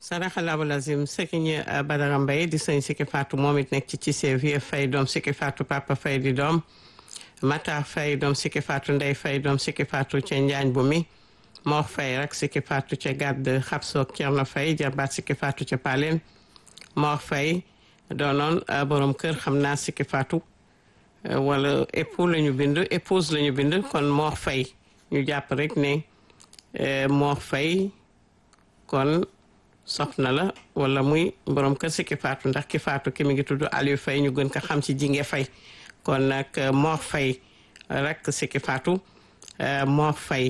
saraxalaabu lazim sëriñ Badara Mbaye di sëñ Sikki Fatou moom it nekk ci ci Vieux Faye doom Sikki Fatou Papa Faye di doom Matar Faye doom Sikki Fatou Ndey Faye doom Sikki Fatou ca Njaañ bu mi Mor Faye rek Sikki Fatou ca gàdd xabsoog Cerno Faye jarbaat Sikki Fatou ca Paleen Mor Faye doonoon borom kër xam naa Sikki Fatou wala époux la ñu bind épouse la ñu bind kon Mor Faye ñu jàpp rek ne Mor Faye kon soxna la wala muy borom kër si ki faatu ndax ki faatu ki mi ngi tudd Aliou Faye ñu gën ko xam ci jinge Faye kon nag Mor Faye rek si ki faatu Mor Faye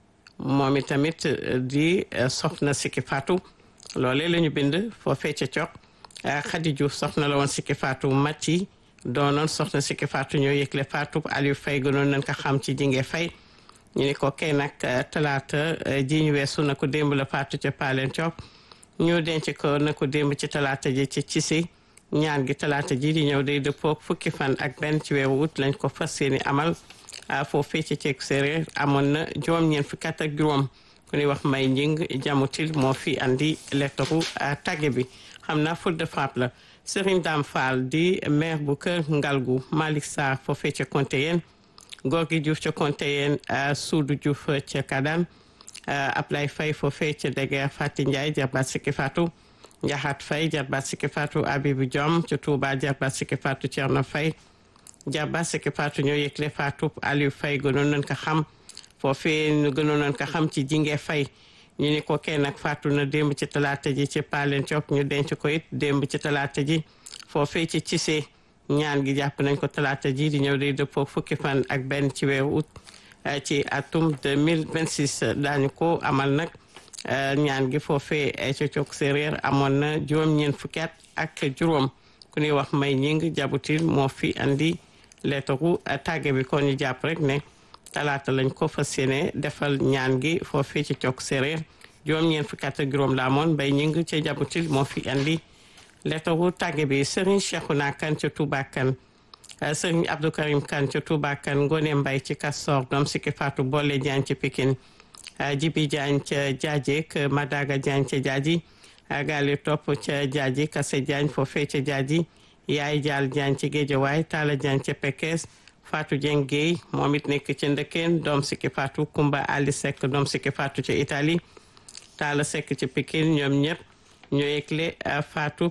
moom itamit di soxna si ki faatu loolee la ñu bind foofee ca cox Khady Diouf soxna la woon si ki faatu Mati doonoon soxna si ki faatu ñoo yëgle faatu Aliou Faye gënoon nañ ko xam ci jinge Faye ñu ni ko kay nag talaata ji ñu weesu na ko démb la faatu ca Paleen Coop ñu denc ko na ko démb ci talaata ji ci Cissé ñaan gi talaata ji di ñëw day dëppook fukki fan ak benn ci weeru ut lañ ko fas yéene amal foofee ci ceeg séeréer amoon na juróom-ñeent fukki at ak juróom ku ñuy wax may njing jamutil moo fi andi lettaru tagge bi xam naa faute de frappe la Serigne Dame Fall di maire bu kër Ngalgu Malick Sarr foofee ca Kontéyeen Gorgui Diouf ca Kontéyeen Soudou Diouf ca Kadam Ablaye Faye foofee ca Deguer Fati Ndiaye jarbaat Sikki Fatou Njaxat Faye jarbaat Sikki Fatou Abibou Diom ca Touba jarbaat Sikki Fatou Thierno Faye jarbaat Sikki Fatou ñoo yëgle Fatou Aliou Faye gënoon nañ ko xam foofee ñu gënoon nañ ko xam ci jinge Faye ñu ni ko kenn nag faatu na démb ci talaata ji ci Palen Cok ñu denc ko it démb ci talaata ji foofee ci Cissé ñaan gi jàpp nañ ko talaata ji di ñëw day dëppoo fukki fan ak benn ci weeru août ci atum 2026 daañu ko amal nag ñaan gi foofee ca Cok séeréer amoon na juróom-ñeent fukki at ak juróom ku ñuy wax may ñing jabutil moo fi andi leetaru tàgge bi kon ñu jàpp rek ne talaata lañ ko fas yéene defal ñaan gi foofee ci Cok séeréer juróom-ñeent fukki at ak juróom la amoon mbay ñing ca jabutil moo fi andi leetaru tàgge bi Serigne Cheikhouna Kane ca Touba Kane Serigne Abdou Karim Kane ca Touba Kane Ngone Mbay ci Kastor doom Sikki Fatou Bolle Diagne ci Pikine Jibi Diagne ca Jaaji ak Madaga Diagne ca Jaaji Gali Topp ca Jaaji Kase Diagne foofee ca Jaaji Yaay Jaal Diagne ci Géejawaay Talla Diagne ca Pekes Fatou Dieng Guèye moom it nekk ca Ndëkkeen doom Sikki Fatou Kumba Ali Seck doom Sikki Fatou ca Italie Talla Seck ca Pikine ñoom ñëpp ñoo yëgle Fatou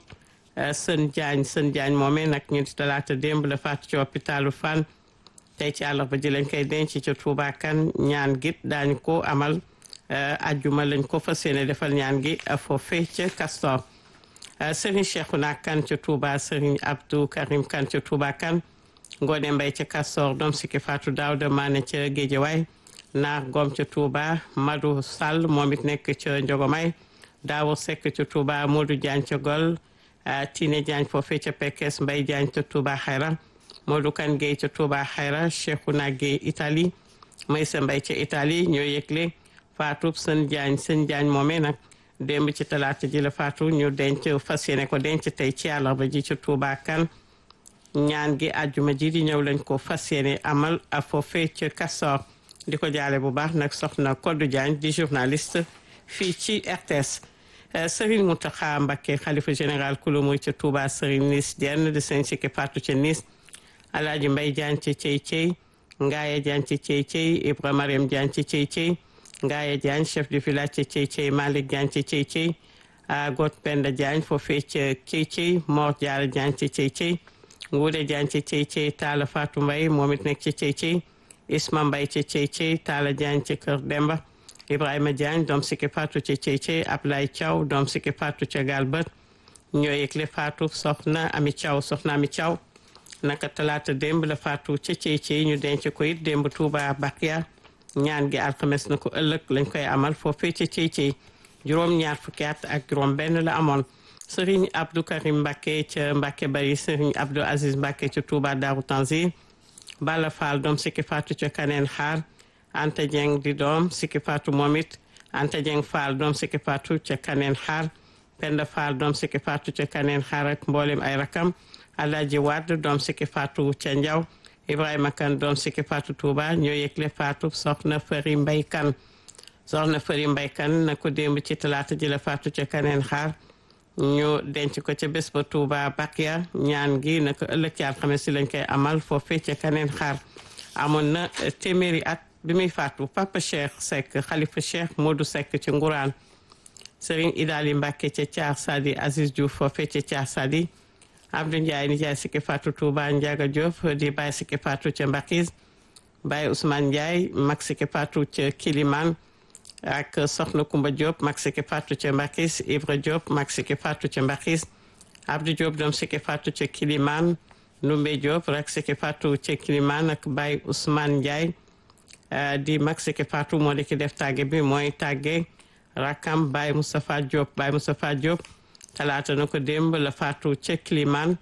Sën Diagne Sën Diagne moomee nag ñu di talaata démb la faatu ci hôpitalu Fann tey ci àllarba ji lañ koy denc ca Touba Kane ñaan gi daañu ko amal ajjuma lañ ko fas yéene defal ñaan gi foofee ca Castor Serigne Cheikhouna Kane ca Touba Serigne Abdou Karim Kane ca Touba Kane Ngone Mbay ca Castor doom Sikki Fatou Daouda Mané ca Géejawaay Naar Gom ca Touba Madou Sall moom it nekk ca Njogomay Daawo Seck ca Touba Modou Diagne ca Gol Tine Diagne foofee ca Pekes Mbay Diagne ca Touba Xayra Modou Kan Gueye ca Touba Xayra Cheikhouna Gueye Italie Maysa Mbay ca Italie ñoo yëgle Fatou Sën Diagne Sën Diagne moomee nag démb ci talaata ji la Fatou ñu denc fas yéene ko denc tey ci àllarba ji ca Touba Kan ñaan gi àjjuma ji di ñëw lañ ko fas yéene amal a foofee ca Castor di ko jaale bu baax nag soxna Kodou Diagne di journaliste fii ci RTS Serigne Mountakha Mbacké xalifa général kulu muy ca Touba Serigne Nis Diène di sëñ Sikki Fatou ca Nis Alaaji Mbay Diagne ca Cey Cey Ngaaye Diagne ca Cey Cey Ibra Mariam Diagne ca Cey Cey Ngaaye Diagne chef du village ca Cey Cey Malick Diagne ca Cey Cey Got Penda Diagne foofee ca Cey Cey Mor Diarra Diagne ca Cey Cey Nguude Diagne ca Cey Cey Talla Fatou Mbay moom it nekk ca Cey Cey Isma Mbay ca Cey Cey Talla Diagne ca Kër Demba Ibrahima Diagne doom Sikki Fatou ca Cey Cey Ablaye Thiaw doom Sikki Fatou ca Galbert ñoo yëgle Fatou soxna Ami Thiaw soxna Ami Thiaw naka talaata démb la Fatou ca Cey Cey ñu denc ko it démb Touba Bakia ñaan gi alxames na ko ëllëg lañ koy amal foofee ca Cey Cey juróom ñaar fukki at ak juróom benn la amoon Serigne Abdou Karim Mbacké ca Mbacké Bari Serigne Abdou Aziz Mbacké ca Touba Darou Tanzir Bala Fall doom Sikki Fatou ca Kaneen Xaar Anta Dieng di doom Sikki Fatou moom it Anta Dieng Fall doom Sikki Fatou ca Kaneen Xaar Penda Fall doom Sikki Fatou ca Kaneen Xaar ak mboolem ay rakam Alaaji Wadd doom Sikki Fatou ca Njaw Ibrahima Kan doom Sikki Fatou Touba ñoo yëgle Fatou soxna Fari Mbay Kan soxna Fari Mbaykan na ko démb ci talaata ji la faatu ca kaneen xaar ñu denc ko ca bés ba Touba Bakia ñaan gi na ko ëllëg ci alxames si lañ koy amal foofee ca kaneen xaar amoon na téeméeri at bi muy faatu Papa Cheikh Seck xalifa Cheikh Modou Seck ci Nguraan Serigne Idali Mbacke ca Thiar Sadi Aziz Diouf foofee ca Thiar Sadi Abdou Ndiaye nijaay sikki faatu Touba Ndiaga Diop di bàyyi sikki faatu ca Mbakis Baye Ousmane Ndiaye mag sikki faatu ca Kiliman ak Soxna Kumba Diop mag sikki faatu ca Mbakis Ibra Diop mag sikki faatu ca Mbakis Abdou Diop doom sikki faatu ca Kiliman Numbe Diop rak sikki faatu ca Kiliman ak Baye Ousmane Ndiaye di mag sikki faatu moo di ki def tàgge bi mooy tàgge rakam Baye Moustapha Diop Baye Moustapha Diop talaata na ko démb la faatu ca Kiliman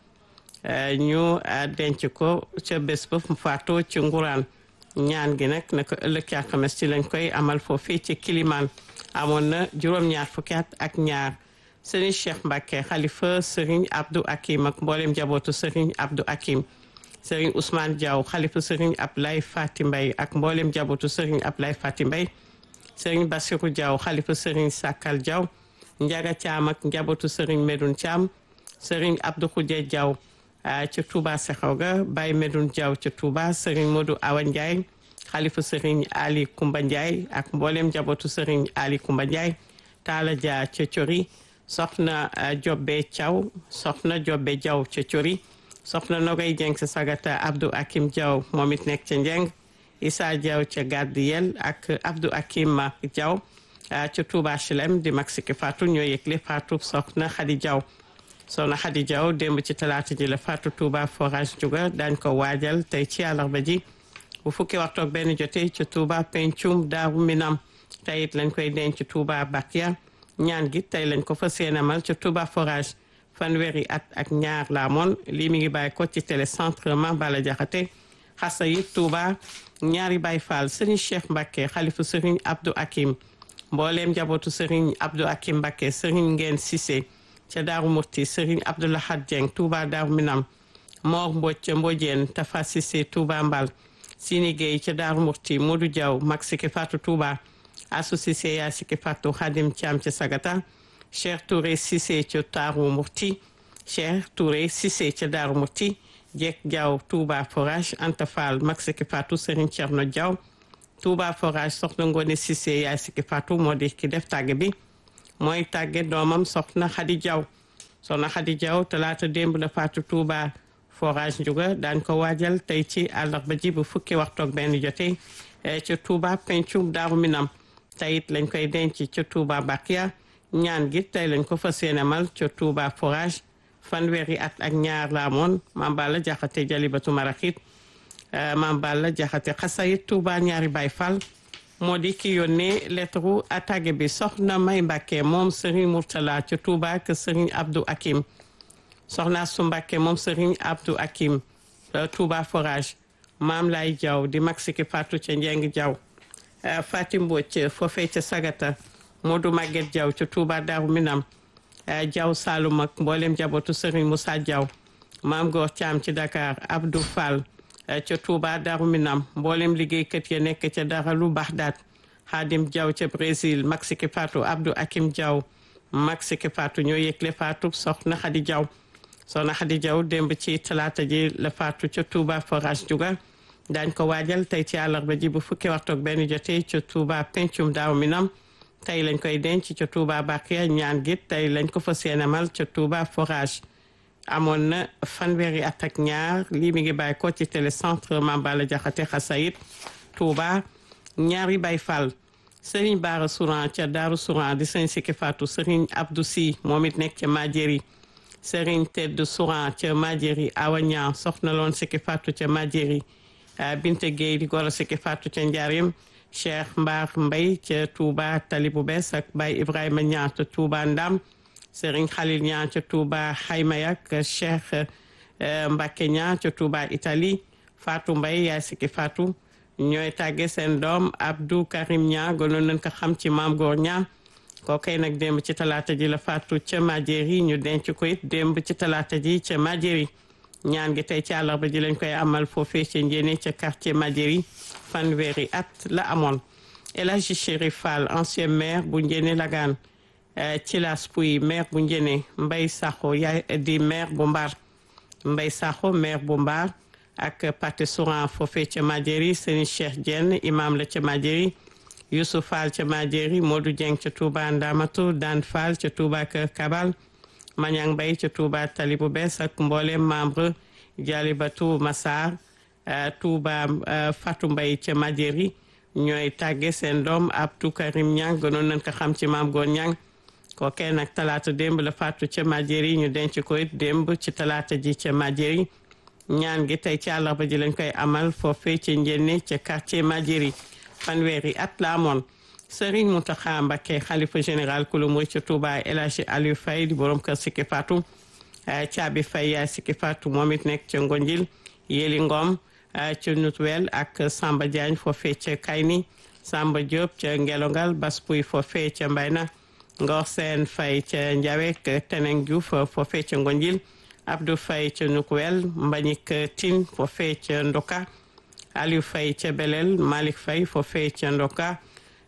ñu denc ko ca bés ba mu faatoo ci nguraan ñaan gi nag na ko ëllëg ci alxames ci lañ koy amal foofii ci Kiliman amoon na juróom-ñaar fukki at ak ñaar sëriñ Cheikh Mbacke xalifa sëriñ Abdou Akim ak mboolem njabootu sëriñ Abdou Akim sëriñ Ousmane Diaw xalifa sëriñ Ablaye Fati Mbay ak mboolem njabootu sëriñ Ablaye Fati Mbay sëriñ Bassirou Diaw xalifa sëriñ Sakal Diaw Njaga Caam ak njabootu sëriñ Medoun Caam sëriñ Abdou Khoudia Diaw ca Touba Sexaw ga Baye Medoun Diaw ca Touba sëriñ Modou Awa Ndiaye xalifa sëriñ Ali Kumba Ndiaye ak mboolem njabootu sëriñ Ali Kumba Ndiaye Taala Dia ca Cori soxna Jobbe Thiaw soxna Jobbe Diaw ca Cori soxna Nogay Dieng sa sagata Abdou Akim Diaw moom it nekk ca Njeng Issa Diaw ca Gardiyel ak Abdou Akim Diaw ca Touba Chilem di mag sikki faatu ñoo yëgle faatu soxna Xadi Diaw soxna Xadi Diaw démb ci talaata ji la faatu Touba forage juga dañ ko waajal tey ci àllarba ji bu fukki waxtu ak benn jotee ca Touba pencum Daaru Minam tey it lañ koy denc Touba Bakia ñaan gi tey lañ ko fa seenamal ca Touba forage fanweeri at ak ñaar la amoon lii mi ngi bàyyi ko ci télécentre Mambala Jaxate xasa yi Touba ñaari Baay Faal Serigne Cheikh Mbacke xalifu Serigne Abdou Akim mbooleem njabootu Serigne Abdou Akim Mbacke Serigne Ngeen Cissé ca Daaru Murti Serigne Abdoulahad Dieng Touba Daaru Minam Mor Mbodj ca Mbodjeen Tafa Cissé Touba Mbal Sini Gueye ca Daaru Murti Modou Diaw mag Siki Fatou Touba Assou Cissé yaa Siki Fatou Khadim Thiam ca Sagata Cheikh Touré Cissé ca Daaru Murti Cheikh Touré Cissé ca Daaru Murti Jek Diaw Touba Forage Anta Fall mag Siki Fatou Serigne Thierno Diaw Touba Forage soxna Ngone Cissé yaay Siki Fatou moo di ki def tàgge bi mooy tàgge doomam soxna Xadi Diaw soxna Xadi Diaw talaata démb la faatu Touba Forage Ndiouga daañ ko waajal tey ci àllarba ji bu fukki waxtu ak benn jotee ca Touba pencum Daaru Minam tey it lañ koy denc ca Touba Bakia ñaan gi tey lañ ko fas yéenemal ca Touba Forage fanweeri at ak ñaar la amoon Mame Balla Jaxate Jalibatu Maraxit Mame Balla Jaxate xasayit Touba ñaari Baay Fall moo di ki yónnee lettre attaque bi soxna May Mbàkke moom Serigne Mourtala ca Touba ak Serigne Abdou Akim soxna su Mbàkke moom Serigne Abdou Akim Touba Forage Maam Lay Jaw di mag Siki Fatou ca Njeng Jaw Fatim Mbocc foofee ca Sagata Modou Maguette Jaw ca Touba Daaru Minam Jaw Saalum ak mboolem jabootu Serigne Moussa Jaw Maam Goor Caam ci Dakar Abdou Fall ca Touba Darou Minam mboolem liggéeykat ya nekk ca Daralu Baxdaat Xaadim Diaw ca Brésil Maxiki Fatou Abdou Akim Diaw Maxiki Fatou ñoo yëgle Fatou soxna Xadi Diaw soxna Xadi Diaw démb ci talaata ji la Fatou ca Touba Forage Juga daañ ko waajal tey ci àllarba ji bu fukki waxtu ak benn jotee ca Touba Pencum Darou Minam tey lañ koy denc ca Touba Bakia ñaan gi tey lañ ko fa seenamal ca Touba Forage amoon na fanweeri at ak ñaar lii mi ngi bàyyi ko ci télécentre Mambala Jaxate Xasayit Touba ñaari Baay Fall Serigne Bara Souran ca Daaru Souran di sëñ Siki Fatou Serigne Abdou Sy moom it nekk ca Madieri Serigne Tedd Souran ca Madieri Awa Ñaan soxna loon Siki Fatou ca Madieri Binte Gueye di goro Siki Fatou ca Njaarim Cheikh Mbar Mbay ca Touba Tali bu bees ak Baye Ibrahima Ñaan ca Touba Ndam Serigne Khalil Niang ca Touba Xaymayak Cheikh Mbacke Niang ca Touba Italie Fatou Mbaye yaay Siki Fatou ñooy tàgge seen doom Abdou Karim Niang gënoon nañ ko xam ci Maam Góor Niang kookay nag démb ci talaata ji la faatu ca Madieri ñu denc ko it démb ci talaata ji ca Madieri ñaan gi tey ci àllarba ji lañ koy amal foofee ca njéene ca quartier Madieri fanweeri at la amoon El Hadji Chérif Fall ancien maire bu Njéné Lagan Thilas Pouy maire bu Njéné Mbay Sakho yaay di maire bu Mbar Mbay Sakho maire bu Mbar ak Paté Souran foofee ca Madiéry Serigne Cheikh Diène imam la ca Madiéry Youssouf Fall ca Madiéry Modou Dieng ca Touba Ndamatu Dan Fall ca Touba Kër Kabal Mañang Mbay ca Touba Tali bu bees ak mboolem membre Jalibatu Massar Touba Fatou Mbay ca Madiéry ñooy tàgge seen doom Abdou Karim Ñang gënoon nañ ko xam ci maam Goor Ñang kookee nag talaata démb la faatu ca Madiéry ñu denc ko it démb ci talaata ji ca Madiéry ñaan gi tey ci àllarba ji lañ koy amal foofee ca njenne ca quartier Madiéry fanweeri at la amoon Serigne Mountakha Mbacké xalifa général kulu murid ca Touba El Hadji Aliou Faye di borom kër Sikki Fatou caabi Faye yaay Sikki Fatou moom it nekk ca Ngonjil Yeli Ngom ca Nutwel ak Samba Diagne foofee ca Kayni Samba Diop ca Ngelongal Baspuy foofee ca Mbayna Ngor Seen Faye ca Njawek Teneng Diouf foofee ca Ngonjil Abdou Faye ca Nukwel Mbagnick Tine foofee ca Ndoka Aliou Faye ca Belel Malick Faye foofee ca Ndoka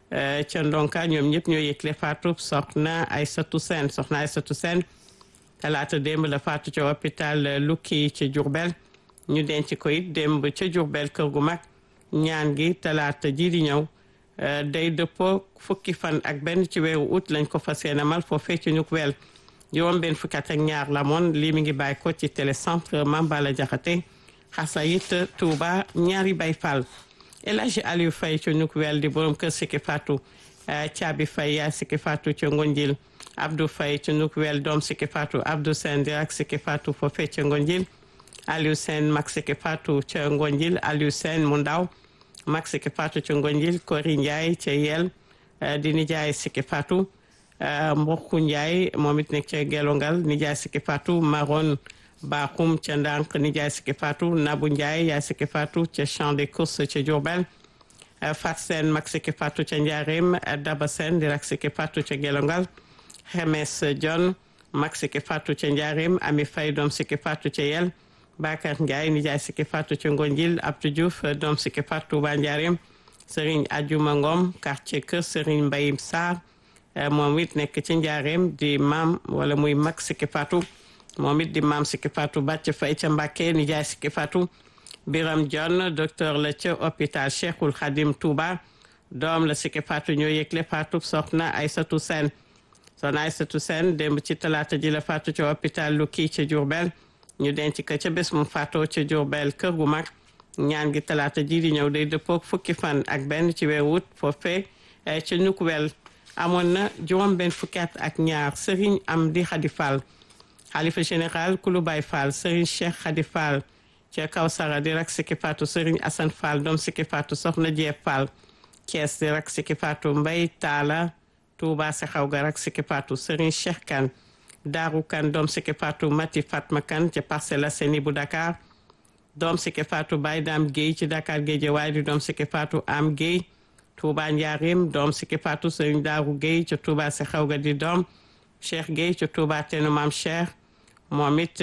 ca Ndonka ñoom ñëpp ñoo yëgle faatu soxna Aïssatou Sène soxna Aïssatou Sène talaata démb la faatu ca hôpital Lukki ca Diourbel ñu denc ko it démb ca Diourbel kër gu mag ñaan gi talaata ji di ñëw day dëppoo fukki fan ak benn ci weeru août lañ ko fas yéene amal foofee ci Nukwel juróom benn fukki at ak ñaar la moon lii mi ngi bàyyi ko ci télécentre Mambala Jaxate Xasayit Touba ñaari Bay Fall El Hadji Aliou Faye ca Nukwel di borom kër Sikki Fatou Caabi Faye yaa Sikki Fatou ca Ngonjil Abdou Faye ca Nukwel doom Sikki Fatou Abdou Sène di ak Sikki Fatou foofee ca Ngonjil Aliou Sène mag Sikki Fatou ca Ngonjil Aliou Sène mu ndaw mag Sikki Fatou ca Ngonjil Kori Ndiaye ca Yel di nijaay Sikki Fatou Mbokku Ndiaye moom it nekk ca Gelongal nijaay Sikki Fatou Maron Bakhoum ca Ndank nijaay Sikki Fatou Nabou Ndiaye yaay Sikki Fatou ca Champ des Courses ca Diourbel Fat Sène mag Sikki Fatou ca Ndiarème Daba Sène di rak Sikki Fatou ca Gelongal Xemes John mag Sikki Fatou ca Ndiarème Ami Faye doom Sikki Fatou ca Yel Bakar Ndiaye nijaay Sikki Fatou ca Ngonjil Abdou Diouf doom Sikki Fatou ba Ndiarème Serigne Adjuma Ngom quartier Kër Serigne Mbayim Sarr moom it nekk ci njaareem di maam wala muy mag Sikki Fatou moom it di maam Sikki Fatou bàcc fay ca Mbàkke nijaay Sikki Fatou Biram John docteur la ca hôpital Cheikhul Khadim Touba doom la Sikki Fatou ñoo yëgle Fatou soxna Aïssatou Sène soxna Aïssatou Sène démb ci talaata ji la Fatou ca hôpital lu kii ca Diourbel ñu denc ko ca bés mu faatoo ca Diourbel kër gu mag ñaan gi talaata ji di ñëw day dëppook fukki fan ak benn ci weeru wut foofee ca Nukwel amoon na juróom benn fukki at ak ñaar Serigne Amdi Khady Fall xalifa général Kulu Baye Fall Serigne Cheikh Khady Fall ca Kawsara di rak Sikki Fatou Serigne Assane Fall doom Sikki Fatou Soxna Jeeb Fall Thiès di rak Sikki Fatou Mbay Taala Touba Saxaw ga rak Sikki Fatou Serigne Cheikh Kane Daaru Kane doom Sikki Fatou Mati Fatma Kane ca Parcelles Assainies bu Dakar doom Sikki Fatou Baye Dame Guèye ci Dakar Guédiawaye di doom Sikki Fatou Am Guèye Touba Njaarim doom Sikki Fatou Serigne Daaru Guèye ca Touba Saxaw ga di doom Cheikh Guèye ca Touba Tenu Maam Cheikh moom it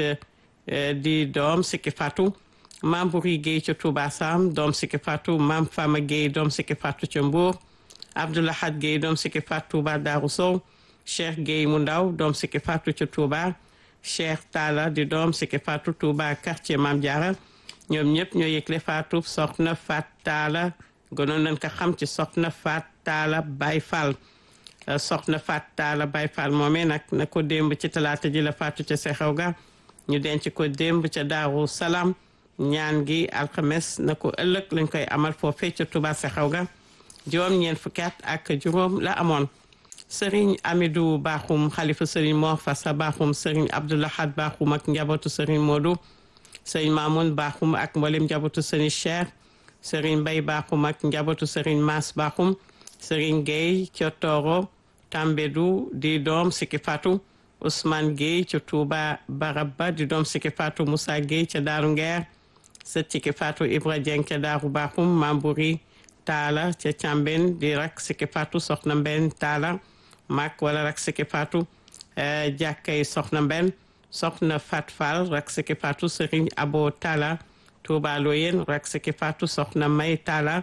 di doom Sikki Fatou Maam Buri Guèye ca Touba Sam doom Sikki Fatou Maam Fama Guèye doom Sikki Fatou ca Mbour Abdoulahad Guèye doom Sikki Fatou Touba Daaru Sow Cheikh Guèye mu ndaw doom Sikki Fatou ca Touba Cheikh Talla di doom Sikki Fatou Touba quartier Maam Diarra ñoom ñëpp ñoo yëgle Fatou soxna Fat Talla gënoon nañ ko xam ci soxna Fat Talla Baye Fall soxna Fat Talla Baye Fall moomee nag na ko démb ci talaata ji la faatu ca Sexew ga ñu denc ko démb ca Daaru Salaam ñaan gi alxames na ko ëllëg lañ koy amal foofee ca Touba Sexew ga juróom ñeent fukki at ak juróom la amoon Serigne Amidou Bakhoum xalifa Serigne Mor Fassa Bakhoum Serigne Abdoulahad Bakhoum ak njabootu Serigne Modou Serigne Mamoun Bakhoum ak mboolem njabootu Serigne Cheikh Serigne Mbaye Bakhoum ak njabootu Serigne Mass Bakhoum Serigne Gueye ca Toro Tambédou di doom Sikki Fatou Ousmane Gueye ca Touba Barabba di doom Sikki Fatou Moussa Gueye ca Daaru Ngeer sët Sikki Fatou Ibra Dieng ca Daaru Bakhoum Mambouri Taala ca Càmben di rak Sikki Fatou Soxna Mben Taala mag wala rak Sikki Fatou jàkkay Soxna Mben Soxna Fat Fall rak Sikki Fatou Serigne Abo Taala Touba Loyen rak Sikki Fatou Soxna May Taala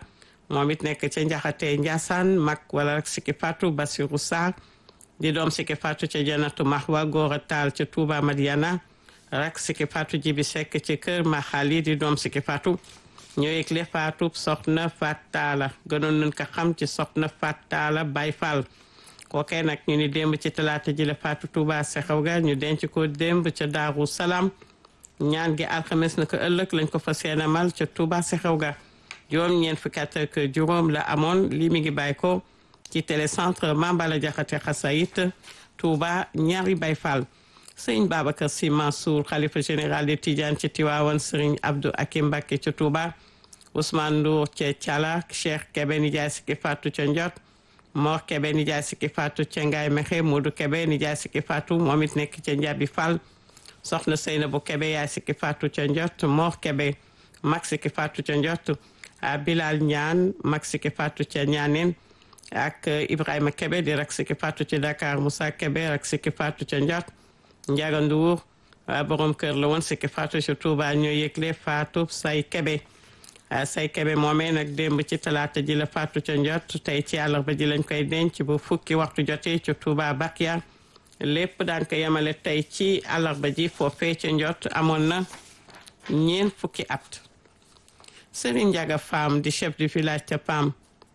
moom it nekk ca njaxate Njaasaan mag wala rek Siki Fatou Basiru Sarr di doom Siki Fatou ca Janatu Mahwa Góora Taal ca Touba Madiana rak Siki Fatou Jibi Sekk ci kër Maxali di doom Siki Fatou ñoo yëgle Fatou soxna Fat Taala gënoon nañ ko xam ci soxna Fat Taala Bay Fall kookee nag ñu ni démb ci talaata ji la Fatou Touba Sexew ga ñu denc ko démb ca Daaru Salaam ñaan gi alxames na ko ëllëg lañ ko fa seenamal ca Touba Sexew ga juróom ñeent fukki at ak juróom la amoon lii mi ngi bàyyi ko ci télécentre Mambala Jaxate Xasayit Touba ñaari Bay Fall sëriñ Babacar Sy Mansour xalifa général de Tidiane ci Tiwaawan sëriñ Abdou Akim Mbacké ca Touba Ousmane Ndour ca Thiala Cheikh Kébé Nijaay Siki Fatou ca Ndiot Mor Kébé Nijaay Siki Fatou ca Ngaay Mexe Modou Kébé Nijaay Siki Fatou moom it nekk ca Njabi Fall soxna Seynabou Kébé yaay Siki Fatou ca Ndiot Mor Kébé mag Siki Fatou ca Ndiot Bilal Ñaan mag Siki Fatou ca Ñaaneen ak Ibrahima Kébé di rak Siki Fatou ci Dakar Moussa Kébé rak Siki Fatou ca Ndiot Ndiaga Ndour borom kër la woon Siki Fatou ci Touba ñoo yëgle Fatou say Kébé say Kébé moomee nag démb ci talaata ji la Fatou ca Ndiot tey ci àllarba ji lañ koy denc bu fukki waxtu jotee ci Touba Bakia lépp daan ko yemale tey ci àllarba ji foofee ca Ndiot amoon na ñeent fukki at Serigne Ndiaga Fam di chef du village ca Pam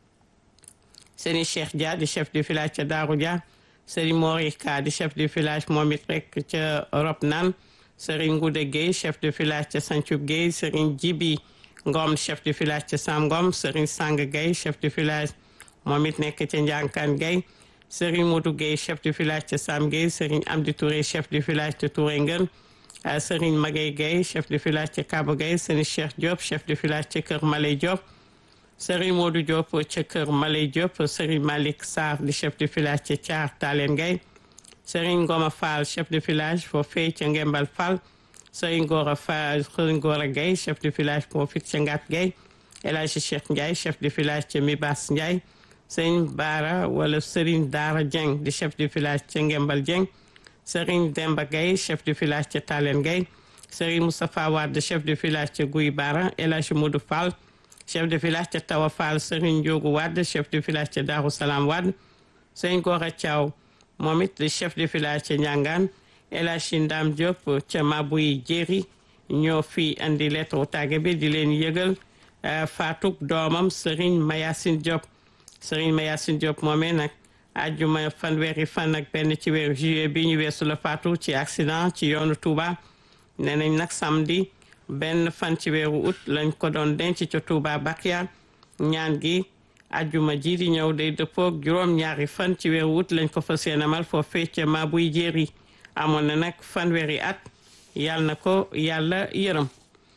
Serigne Cheikh Dia di chef du village ca Darou Dia Serigne Morika di chef du village moom it rek ca Rob Nan Serigne Ngoude Gueye chef du village ca Santhiou Gueye Serigne Djibi Ngom chef du village ca Sam Ngom Serigne Sang Gueye chef du village moom it nekk ca Ndiankan Gueye Serigne Modou Gueye chef du village ca Sam Gueye Serigne Amdi Touré chef du village ca Touré Ngën Serigne Magay Gueye chef du village ca Kaba Gueye Serigne Cheikh Diop chef du village ca Kër Malay Diop Serigne Modou Diop ca Kër Malay Diop Serigne Malick Sarr di chef du village ca Thiar Talen Gueye Serigne Ngoma Fall chef du village foofee ca Ngembal Fall Serigne Gora Fall Serigne Gora Gueye chef du village foofit ca Ngat Gueye El Hadji Cheikh Ndiaye chef du village ca Mibas Ndiaye Serigne Bara wala Serigne Dara Dieng di chef du village ca Ngembal Dieng Serigne Demba Gueye chef du village ca Talen Gueye Serigne Moustapha Wade chef du village ca Guy Bara El Hadji Modou Fall chef de village ca Tawa Fall Serigne Ndiogu Wade chef de village ca Darou Salam Wade Serigne Gora Thiaw moom it di chef de village ca Ndiangane El Hadji Ndam Diop ca Mabouy Jéeri ñoo fi andi lettre tàgge bi di leen yëgal faatuk doomam Serigne Mayacine Diop Serigne Mayacine Diop moomee nag àjjuma fanweeri fan ak benn ci weeru juillet bi ñu weesu la faatu ci accident ci yoonu Touba nee nañ nag samedi benn fan ci weeru août lañ ko doon denc ca Touba Bakia ñaan gi àjjuma ji di ñëw day dëppoog juróom-ñaari fan ci weeru août lañ ko fas yéenemal foofee ca Mabouy Jéeri amoon na nag fanweeri at yàlla na ko yàlla yërëm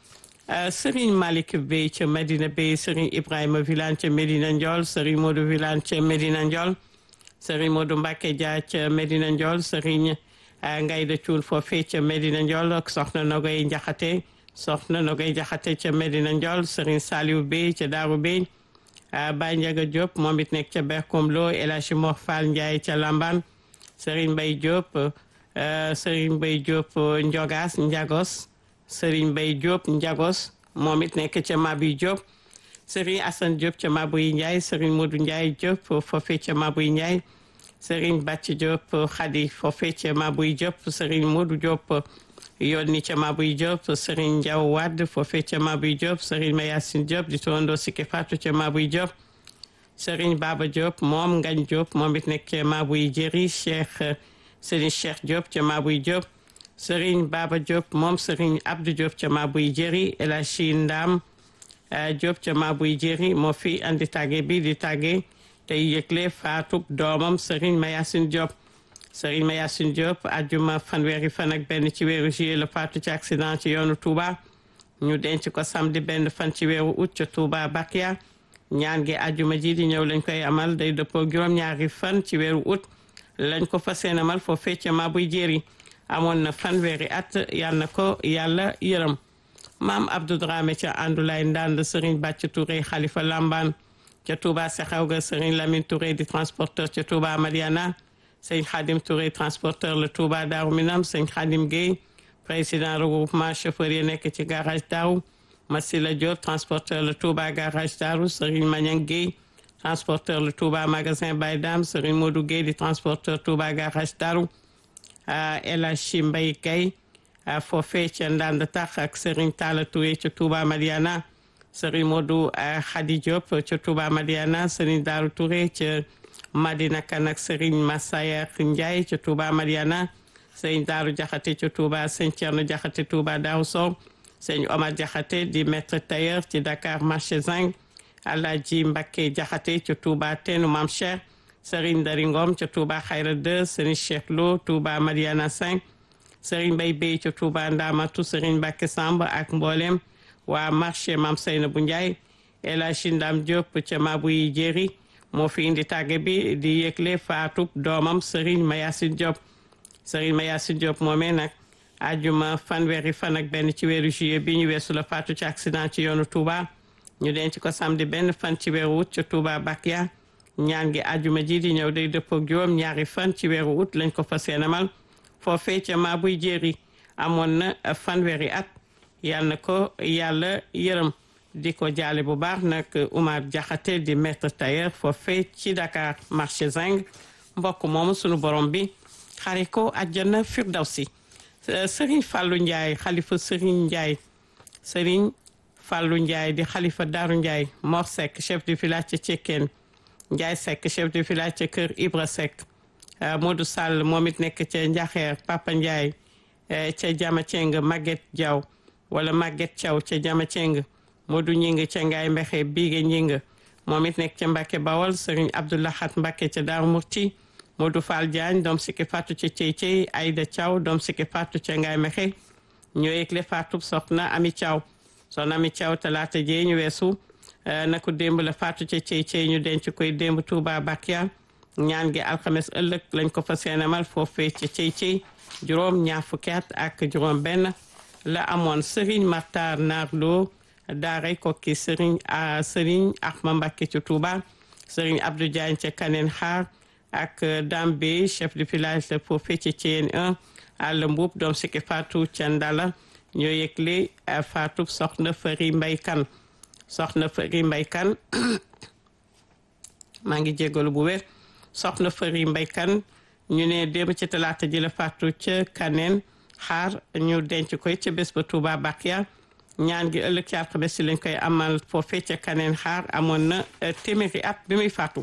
Serigne Malick Bey ca Medina Bey Serigne Ibrahima Vilane ca Medina Ndiol Serigne Modou Vilane ca Medina Ndiol Serigne Modou Mbacke Dia ca Medina Ndiol Serigne Ngayda Cuun foofee ca Medina Ndiol ak soxna Nogoy Njaxate soxna Nogoy Njaxate ca Medina Ndiol Serigne Saliou Bey ca Daaru Bey Baye Ndiaga Diop moom it nekk ca Berkom Lo El Hadji Mor Fall Ndiaye ca Lamban Serigne Mbaye Diop Serigne Mbaye Diop Ndiogas Ndiagos Serigne Mbaye Diop Ndiagos moom it nekk ca Mabi Diop Serigne Assane Diop ca Mabuy Ndiaye Serigne Modou Ndiaye Diop foofee ca Mabuy Ndiaye Serigne Bàcc Diop Khady foofee ca Mabuy Diop Serigne Modou Diop yónni ca Mabuy Diop Serigne Ndiaw Wade foofee ca Mabuy Diop Serigne Mayacine Diop di tondo Siki Fatou ca Mabuy Diop Serigne Baba Diop moom Ngagne Diop moom it nekk ca Mabuy Jéri Cheikh Serigne Cheikh Diop ca Mabuy Diop Serigne Baba Diop moom Serigne Abdou Diop ca Mabuy Jéri El Hadji Ndam Diop ca Mabuy Jéri moo fi andi tàgge bi di tàgge tey yëgle faatub doomam Serigne Mayacine Diop Serigne Mayacine Diop ajjuma fanweeri fan ak benn ci weeru juillet la faatu ci accident ci yoonu Touba ñu denc ko samedi benn fan ci weeru août ca Touba Bakia ñaan gi ajjuma ji di ñëw lañ koy amal day dëppoo juróom-ñaari fan ci weeru août lañ ko fas yéene amal foofee ca Mabuy Jéri amoon na fanweeri at yal na ko yàlla yërëm maam Abdou Dramé ca Andoulaye Ndand Serigne Bàcc Touré Khalifa Lamban ca Touba Sexaw ga Serigne Lamine Touré di transporteur ca Touba Madiana Serigne Khadim Touré transporteur la Touba Darou Minam Serigne Khadim Gueye président regroupement chauffeur yi nekk ci garage Darou Masila Diop transporteur le Touba garage Darou Serigne Magnang Guèye transporteur le Touba magasin Baydam Serigne Modou Guèye di transporteur Touba garage Darou El Hadji Mbaye Guèye foofee ca Ndande Tax ak Serigne Talla Touré ca Touba Madiana Serigne Modou Khady Diop ca Touba Madiana Serigne Darou Touré ca Madina Kan ak Serigne Massaya Ndiaye ca Touba Madiana Serigne Darou Diakhaté ca Touba Serigne Thierno Diakhaté Touba Darou Sow Serigne Omar Diakhaté di maître tailleur ci Dakar marché Zing Alhaji Mbacké Diakhaté ca Touba Teenu Mam Cheikh Serigne Dari Ngom ca Touba Khayra 2 Serigne Cheikh Lo Touba Madiana 5 Serigne Mbaye Bey ca Touba Ndamatu Serigne Mbacké Samb ak mboolem waa marché Mam Seynabou Ndiaye El Hadji Ndam Diop ca Mabouy Jéeri moo fi indi tàgge bi di yëgle faatub doomam Serigne Mayasin Diop Serigne Mayasin Diop moomee nag ajuma fanweeri fan ak benn ci weeru juillet bi ñu weesu la faatu ci accident ci yoonu Touba ñu denc ko samedi benn fan ci weeru août ca Touba Bakia ñaan gi ajuma ji di ñëw day dëppook juróom ñaari fan ci weeru août lañ ko fas yéenemal foofee ca Mabouy Jéeri amoon na fanweeri at yal na ko yàlla yërëm di ko jaale bu baax nag Oumar Diakhaté di maître tailleur foofee ci Dakar marché Zing mbokk moomu sunu borom bi xare ko àjjana firdawsi Serigne Fallou Ndiaye xalifa Serigne Ndiaye Serigne Fallou Ndiaye di xalifa Daaru Ndiaye Mor Seck chef de village ca Cekkeen Ndiaye Seck chef de village ca Kër Ibra Seck Modou Sall moom it nekk ca Njaxeer Papa Ndiaye ca Jama Ceng Maguette Diaw wala Maguette Thiaw ca Jama Ceng Modou Ñing ca Ngaay Mbexe Biige Ñing moom it nekk ca Mbacke Bawol Serigne Abdoulahat Mbacke ca Daaru Murti Modou Fall Diagne doom sikki fàttu ca Cey Cey Aïda Thiaw doom sikki fàttu ca Ngaay Mexe ñoo yëgle fàttu soxna Ami Thiaw soxna Ami Thiaw talaata jee ñu weesu na ko démb la fàttu ca Cey Cey ñu denc koy démb Touba Bakia ñaan gi alxames ëllëg lañ ko fa seenamal foofee ca Cey Cey juróom ñaar fukki at ak juróom benn la amoon Serigne Martar Narlo daaray kokki Serigne a Serigne Ahma Mbacké ca Touba Serigne Abdou Diagne ca Kaneen Xaar ak Dambe chef de village la foofee ca Thiène 1 àll mbuub doom sikki Fatou ca Ndala ñoo yëgle Fatou soxna Fari Mbay Kan soxna Fari Mbay Kan maa ngi jégalu bu wér soxna Fari Mbay Kan ñu ne démb ci talaata ji la Fatou ca Kaneen xaar ñu denc koy ca bés ba Touba Bakia ñaan gi ëllëg ci alxames si lañ koy amal foofee ca Kaneen xaar amoon na téeméeri at bi muy faatu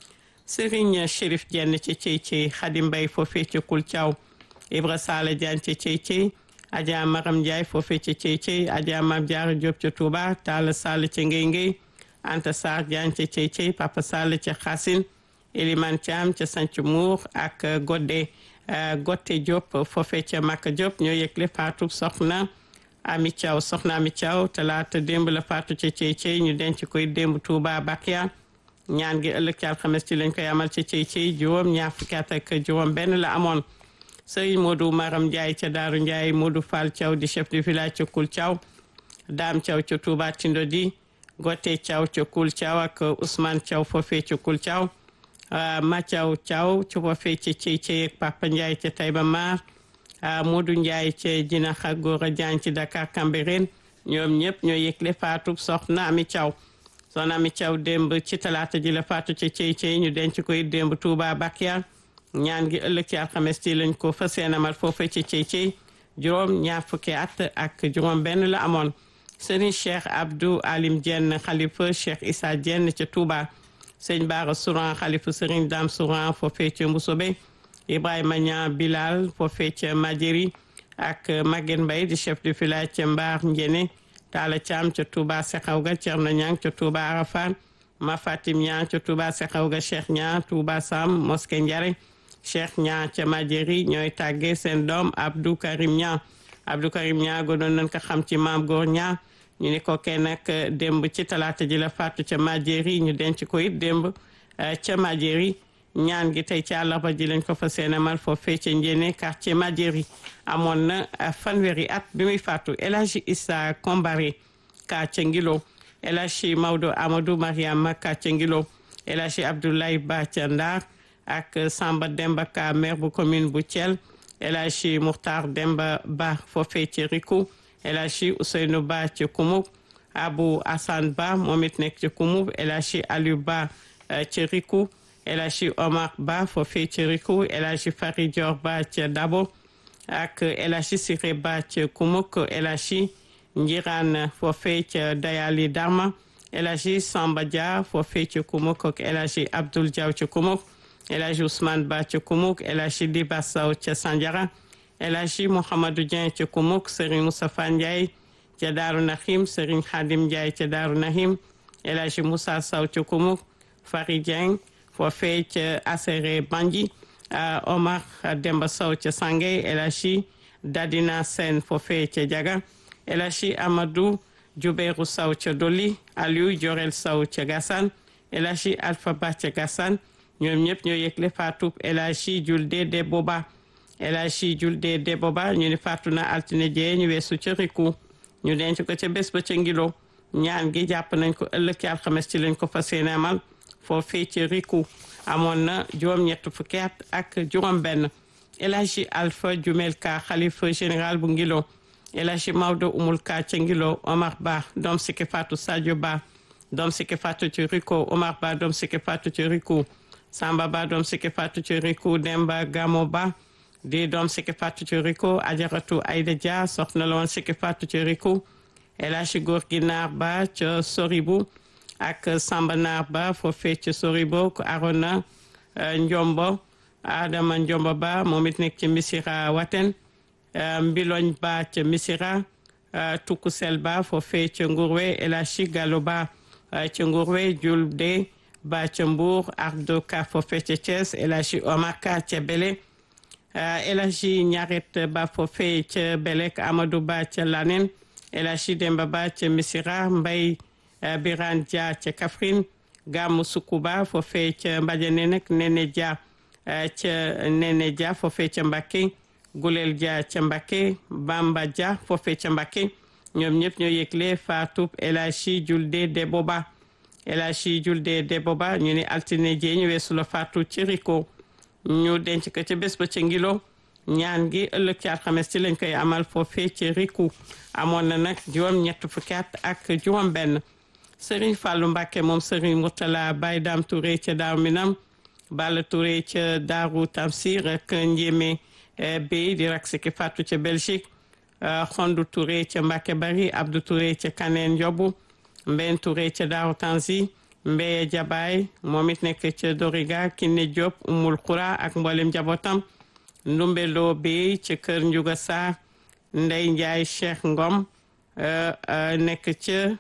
Serigne Chérif Diène ca Cey Cey Xadi Mbay foofee ca Kul Thiaw Ibra Sala Diagne ca Cey Cey Adja Maram Ndiaye foofee ca Cey Cey Adja Mam Diarra Diop ca Touba Talla Sall ca Ngey Ngey Anta Sarr Diagne ca Cey Cey Papa Sall ca Xasin Eliman Thiam ca Sanc Mour ak Godde Gotte Diop foofee ca Makka Diop ñoo yëgle faatu soxna Ami Thiaw soxna Ami Thiaw talaata démb la faatu ca Cey Cey ñu denc koy démb Touba Bakia ñaan gi ëllëg ci alxames ci lañ koy amal ca Cey Cey juróom ñaar fukki at ak juróom benn la amoon Serigne Modou Maram Ndiaye ca Daaru Ndiaye Modou Fall Thiaw di chef de village ca Kul Thiaw Dame Thiaw ca Touba Tindodi Gotte Thiaw ca Kul Thiaw ak Ousmane Thiaw foofee ca Kul Thiaw Mathiaw Thiaw ci foofee ca Cey Cey ak Papa Ndiaye ca Taïba Mar Modou Ndiaye ca Jinaxa Gora Diagne ci Dakar Cambérène ñoom ñëpp ñoo yëgle faatu soxna Ami Thiaw soxna Ami Thiaw démb ci talaata ji la faatu ca Cey Cey ñu denc koy démb Touba Bakia ñaan gi ëllëg ci alxames ci lañ ko fas yéenemal foofee ca Cey Cey juróom ñaar fukki at ak juróom benn la amoon Serigne Cheikh Abdou Alim Diène xalifa Cheikh Issa Diène ca Touba sëñ Baara Souran xalifa Serigne Dame Souran foofee ca Mbusobe Ibrahima Niang Bilal foofee ca Madjeri ak Maguette Mbaye di chef de village ca Mbaar Njene Talla Thiam ca Touba Sekhawga Thierno Niang ca Touba Arafat Ma Fatim Niang ca Touba Sekhawga Cheikh Niang Touba Sam Mosquée Ndiare Cheikh Niang ca Madjeri ñooy tàggee seen doom Abdou Karim Niang Abdou Karim Niang gënoon nañ ko xam ci maam góor Niang ñu ni ko kenn nag démb ci talaata ji la faatu ca Madjeri ñu denc ko it démb ca Madjeri ñaan gi tey ci àllarba ji lañ ko fa seenamal foofee ca Njéene quartier Madjeri amoon na fanweeri at bi muy faatu El Hadji Issa Kombare ka ca Ngilo El Hadji Maodo Amadou Mariama ka ca Ngilo El Hadji Abdoulaye Ba ca Ndar ak Samba Demba Ka maire bu commune bu Thiel El Hadji Muxtar Demba Ba foofee ca Riku El Hadji Ousseynou Ba ca Kumuk Abou Assane Ba moom it nekk ci Kumub El Hadji Aliou Ba ci Riku El Hadji Omar Ba foofee ci Riku El Hadji Fari Dior Ba ci Dabo ak El Hadji Siré Ba ci Kumuk El Hadji Njiran foofee ci Dayali Darma El Hadji Samba Dia foofee ci Kumuk ak El Hadji Abdoul Diaw ci Kumuk El Hadji Ousmane Ba ci Kumuk El Hadji Diba Sow ci Sandiara El Hadji Mouhamadou Dieng ci Kumuk Serigne Moustapha Ndiaye ca Daaru Nahim Serigne Khadim Ndiaye ca Daaru Nahim El Hadji Moussa Sow ci Kumuk Fari Dieng foofee ca Asere Banji Omar Demba Sow ca Sangay El Hadji Dadina Sen foofee ca Jaga El Hadji Amadou Jubeiru Sow ca Doli Aliou Jorel Sow ca Gassane El Hadji Alpha Ba ca Gassane ñoom ñëpp ñoo yëgle faatu El Hadji Julde de Boba El Hadji Julde de Boba ñu ni faatu na altine jee ñu weesu ca Riku ñu denc ko ca bés ba ca Ngilo ñaan gi jàpp nañ ko ëllëg ci alxames ci lañ ko fas yéene amal foofee ci Riku amoon na juróom-ñett fukki at ak juróom-benn El Hadji Alpha Jumel Ka xalifa général bu Ngilo El Hadji Maodo Umul Ka ca Ngilo Omar Ba doom sikki faatu Sadio Ba doom sikki faatu ci Riku Omar Ba doom sikki faatu ci Riku Samba Ba doom sikki faatu ci Riku Demba Gamo Ba di doom sikki faatu ci Riku Ajaratu Aïda Dia soxna la woon sikki faatu ci Riku El Hadji góor gi naar ba ca Soribu ak Samba naar ba foofee ca Soribu ko Arona Njombo Adama Njombo ba moom it nekk ci Misira Waten Mbiloñ ba ca Misira Tukusel ba foofee ca Ngurwe El Hadji Gallo ba ca Ngurwe Julde ba ca Mbour Ardo Ka foofee ca Thiès El Hadji Omar Ka ca Bele El Hadji Ñaret ba foofee ca Belek Amadou ba ca Lanen El Hadji Demba Ba ca Misira Mbay Biran Dia ca Kaffrine Gamu Sukuba foofee ca Mbadiane nag Nene Dia ca Nene Dia foofee ca Mbakke Gulel Dia ca Mbakke Bamba Dia foofee ca Mbakke ñoom ñëpp ñoo yëgle faatub El Hadji Julde de Boba El Hadji Julde de Boba ñu ni altine jee ñu weesu la faatu ci Riko ñu denc ko ca bés ba ca Ngilo ñaan gi ëllëg ci alxames ci lañ koy amal foofee ci Riku amoon na nag juróom ñett fukki at ak juróom benn Serigne Fallou Mbacke moom Serigne Mourtala Baye Dame Touré ca Daaru Minam Balla Touré ca Daaru Tamsir ak Njémé Bey di rak siki fàttu ca Belgique Xondu Touré ca Mbacke Bari Abdou Touré ca Kaneen Njobu Mben Touré ca Daaru Tanzi Mbeye Jabaay moom it nekk ca Doriga Kiné Diop Umul Xura ak mboolem njabootam Ndumbe Lo Bey ca Kër Njuga Sarr Ndey Njaay Cheikh Ngom nekk ca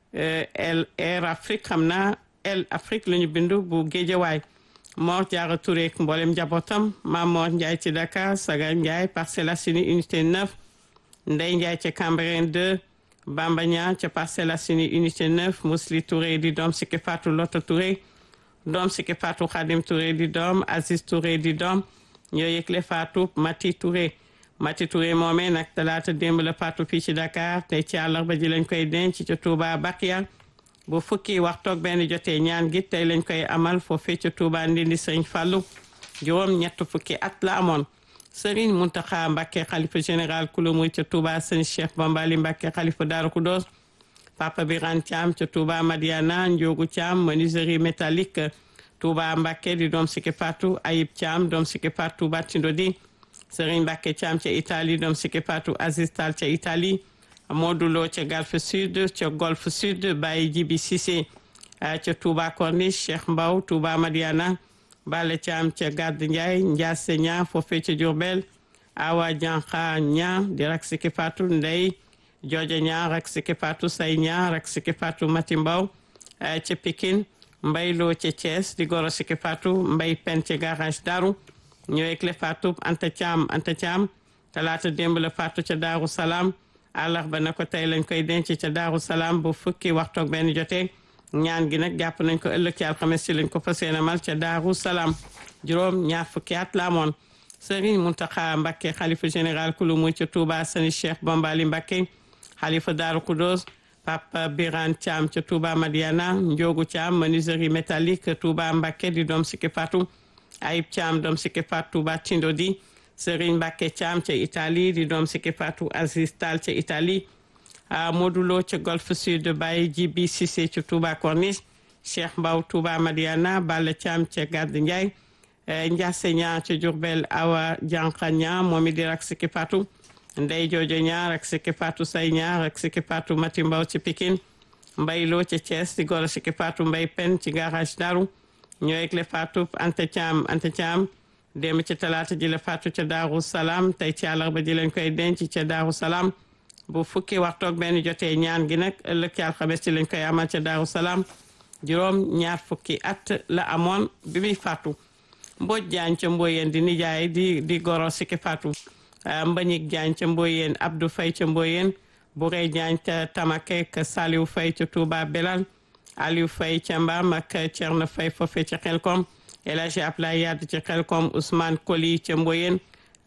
El Air Afrique xam naa El Afrique la ñu bindu bu Géejawaay Mor Jaara Touré ak mboolem njabootam Maam Mor Njaay ci Dakar Saga Njaay Parcelles Assainies unité 9 Ndey Njaay ca Cambérène 2 Bamba Ñaa ca Parcelles Assainies unité 9 Musli Touré di doom Siki Fatou Loto Touré doom Siki Fatou Khadim Touré di doom Aziz Touré di doom ñoo yëgle Fatou Mati Touré Mati Touré moomee nag talaata démb la faatu fii ci Dakar tey ci àllarba ji lañ koy denc ca Touba Bakiya bu fukki waxtoog benn jotee ñaan gi tey lañ koy amal foofee ca Touba Ndindi Sëriñ Fàllu juróom ñett fukki at la amoon Sëriñ Muntaxa Mbàkke xalifa général kulu muy ca Touba sëñ Cheikh Bambali Mbàkke xalifa Daaru Kudoos Papa Biran Thiam ca Touba Madiana Njoogu Thiam menuiserie métallique Touba Mbàkke di doom Siki Fatou Ayib Thiam doom Siki Fatou Touba Tindodi Serigne Mbacke Thiam ca Italie doom Siki Fatou Aziz Tall ca Italie Modou Lo ca Golf Sud ca Golf Sud Baye Jibi Cissé ca Touba Corniche Cheikh Mbaw Touba Madiana Bale Thiam ca Gàdd Ndiaye Ndiasse Ña foofee ca Diourbel Awa Diankha Ña di rak Siki Fatou Ndey Jooja Ña rak Siki Fatou Say Ña rak Siki Fatou Mati Mbaw ca Pikine Mbay Lo ca Thiès di goro Siki Fatou Mbay Pen ca garage Daru ñëwee le faatu Anta Thiam Anta Thiam talaata démb la faatu ca Daaru Salaam àllarba na ko tey lañ koy denc ca Daaru Salaam bu fukki waxtoog benn jotee ñaan gi nag jàpp nañ ko ëllëg ci alxames ci lañ ko fas yéene mal ca Daaru Salaam juróom ñaar fukki at la amoon Serigne Mountakha Mbacké xalifa général kulu muy ca Touba sani Cheikh Bambali Mbacké xalifa Daaru Kudos Papa Biran Thiam ca Touba Madiana Ndiogu Thiam menuiserie métallique Touba Mbacké di doom Siki Fatou Ayib Thiam doom Siki Fatou Touba Tindodi Serigne Mbacké Thiam ca Italie di doom Siki Fatou Aziz Tall ca Italie Modou Lo ca Golf Sud Baye Jibi Cissé ca Touba Corniche Cheikh Mbaw Touba Madiana Balla Thiam ca Gàdd Ndiaye Ndiasse Ña ca Diourbel Awa Janqa Ña moom it di rak Siki Fatou Ndey Joojo Ña rak Siki Fatou Say Ña rak Siki Fatou Mati Mbaw ci Pikine Mbay Lo ca Thiès di goro Siki Fatou Mbay Pen ci garage Daru ñoo yegle Fatou Anta Thiam Anta Thiam démb ci talaata ji la Fatou ca Daaru Salaam tey ci àllarba ji lañ koy denc ca Daaru Salaam bu fukki waxtoog benn jotee ñaan gi nag ëllëg ci alxames ci lañ koy amal ca Daaru Salaam juróom ñaar fukki at la amoon bi muy Fatou Mbodj Jaañ ca Mboyeen di nijaay di di goro Siki Fatou Mbañik Jaañ ca Mboyeen Abdou Fay ca Mboyeen Burey Jaañ ca Tamakek Saliou Fay ca Touba Belal Aliou Fay ca Mbam ak Thierno Fay foofe ca Xelkom El Hadji Ablaye Yadd ca Xelkom Ousmane Koli ca Mboyeen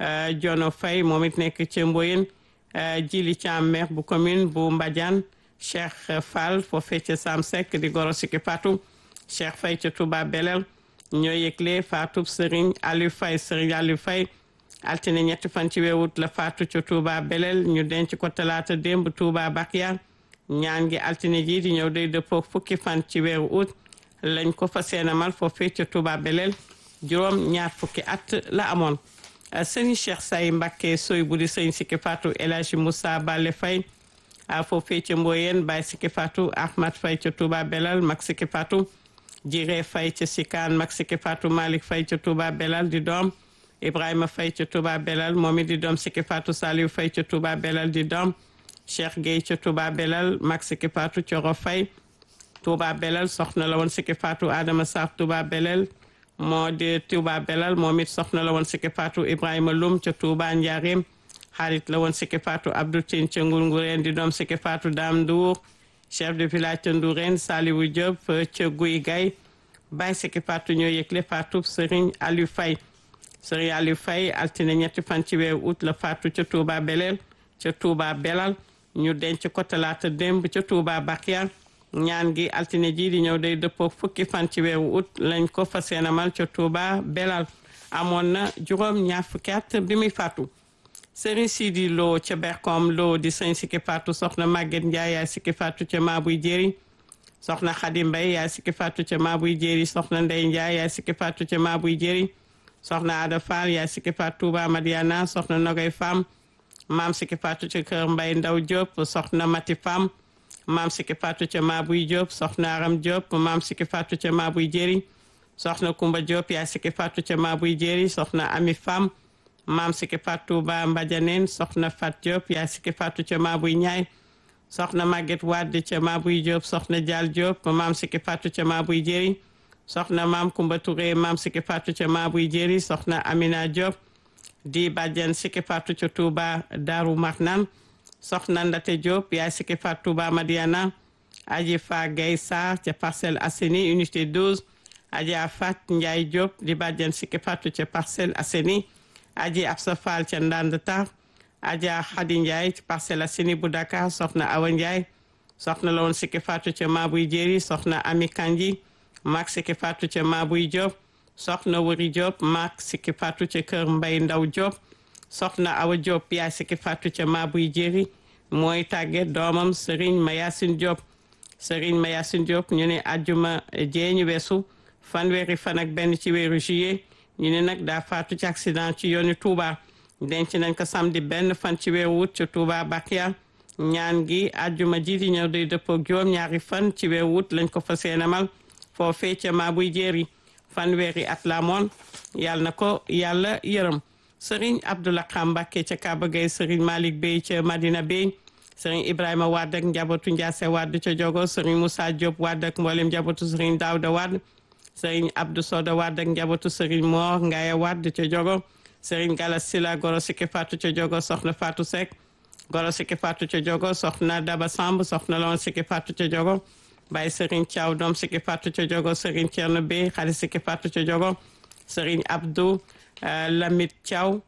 Jono Fay moom it nekk ca Mboyeen Jili Thiam maire bu commune bu Mbadiane Cheikh Fall foofe ca Sam Seck di goro Siki Fatou Cheikh Fay ca Touba Belal ñoo yëgle Fatou Serigne Aliou Fay Serigne Aliou Fay altine ñetti fan ci weewut la faatu ca Touba Belel ñu denc ko talaata démb Touba Bakia ñaan gi altine ji di ñëw day dëppoo fukki fan ci weeru août lañ ko fa seenamal foofee ca Touba Belel juróom ñaar fukki at la amoon sëñ Cheikh Say Mbacké soy bu di sëñ Siki Fatou El Hadji Moussa Bale Faye foofee ca Mboyeen Baye Siki Fatou Ahmad Faye ca Touba Belel mag Siki Fatou Jiré Faye ca Sikaan mag Siki Fatou Malick Faye ca Touba Belal di doom Ibrahima Faye ca Touba Belal moom it di doom Siki Fatou Saliou Faye ca Touba Belal di doom Cheikh Gueye ca Touba Belal mag Siki Fatou Coro Faye Touba Belal soxna la woon Siki Fatou Adama Sarr Touba Belal moo di Touba Belal moom it soxna la woon Siki Fatou Ibrahima Loum ca Touba Ndiarème xarit la woon Siki Fatou Abdou Tine ca Ngourgourène di doom Siki Fatou Dame Ndour chef de village ca Ndourène Saliou Diop ca Guy Gaye Baye Siki Fatou ñoo yëgle Fatou Serigne Aliou Faye Serigne Aliou Faye altine ñetti fan ci weeru août la Fatou ca Touba Belel ca Touba Belal ñu denc ko talaata démb ca Touba Bakia ñaan gi altine ji di ñëw day dëppoo fukki fan ci weeru août lañ ko fas yéenemal ca Touba Belal amoon na juróom ñaar fukki at bi muy faatu Serigne Sidi Lo ca Berkom Lo di sëñ Siki Fatou soxna Maguette Ndiaye yaay Siki Fatou ca Maabuy Jéeri soxna Khady Mbaye yaay Siki Fatou ca Maabuy Jéeri soxna Ndey Ndiaye yaay Siki Fatou ca Maabuy Jéeri soxna Ada Fall yaay Siki Fatou Touba Madiana soxna Nogay Fam maam Siki Fatou ca Kër Mbay Ndaw Diop soxna Mati Fam maam Siki Fatou ca Maabuy Diop soxna Aram Diop maam Siki Fatou ca Maabuy Jéeri soxna Kumba Diop yaay Siki Fatou ca Maabuy Jéeri soxna Ami Fam maam Siki Fatou Touba Mbadianeen soxna Fat Diop yaay Siki Fatou ca Maabuy Ñaay soxna Maguette Wade ca Maabuy Diop soxna Dial Diop maam Siki Fatou ca Maabuy Jéeri soxna maam Kumba Touré maam Siki Fatou ca Maabuy Jéeri soxna Amina Diop di bàjjen Siki Fatou ca Touba Daaru Marnaan soxna Ndate Diop yaay Siki Fatou Touba Madiana aji fa Gay Sarr ca Parcelles Assainies unité 12 aji Fat Ndiaye Diop di bàjjen Siki Fatou ca Parcelles Assainies aji Absa Fall ca Ndande Tar aja Khady Ndiaye ci Parcelles Assainies bu Dakar soxna Awa Ndiaye soxna la woon Siki Fatou ca Maabuy Jéeri soxna Ami Kanji maak Siki Fatou ca Maabuy Diop soxna Wuri Diop maak Siki Fatou ca Kër Mbay Ndaw Diop soxna Awa Diop yaay Siki Fatou ca Maabuy Jéeri mooy tàgge doomam Serigne Mayasin Diop Serigne Mayasin Diop ñu ne ajjuma jee ñu weesu fanweeri fan ak benn ci weeru juillet ñu ne nag daa faatu ci accident ci yoonu Touba denc nañ ko samedi benn fan ci weeru wut ci Touba Bakia ñaan gi ajjuma ji di ñëw day dëppoo juróom ñaari fan ci weeru wut lañ ko fas yéenemal foofee ca Maabuy Jéeri fanweeri at la moon yàlla na ko yàlla yërëm Serigne Abdoulaye Mbacke ca Kaba Gueye Serigne Malick Bey ca Madina Bey Serigne Ibrahima Wade ak njabootu Ndiasse Wade ca Jogo Serigne Moussa Diop Wade ak mboolem njabootu Serigne Daouda Wade Serigne Abdou Soda Wade ak njabootu Serigne Mor Ngaye Wade ca Jogo Serigne Galas Sila Goro Siki Fatou ca Jogo Soxna Fatou Seck Goro Siki Fatou ca Jogo Soxna Daba Samb Soxna Lon Siki Fatou ca Jogo Baye Serigne Thiaw doom Siki Fatou ca Jogo Serigne Thierno Bey xale Siki Fatou ca Jogo Serigne Abdou Lamit Thiaw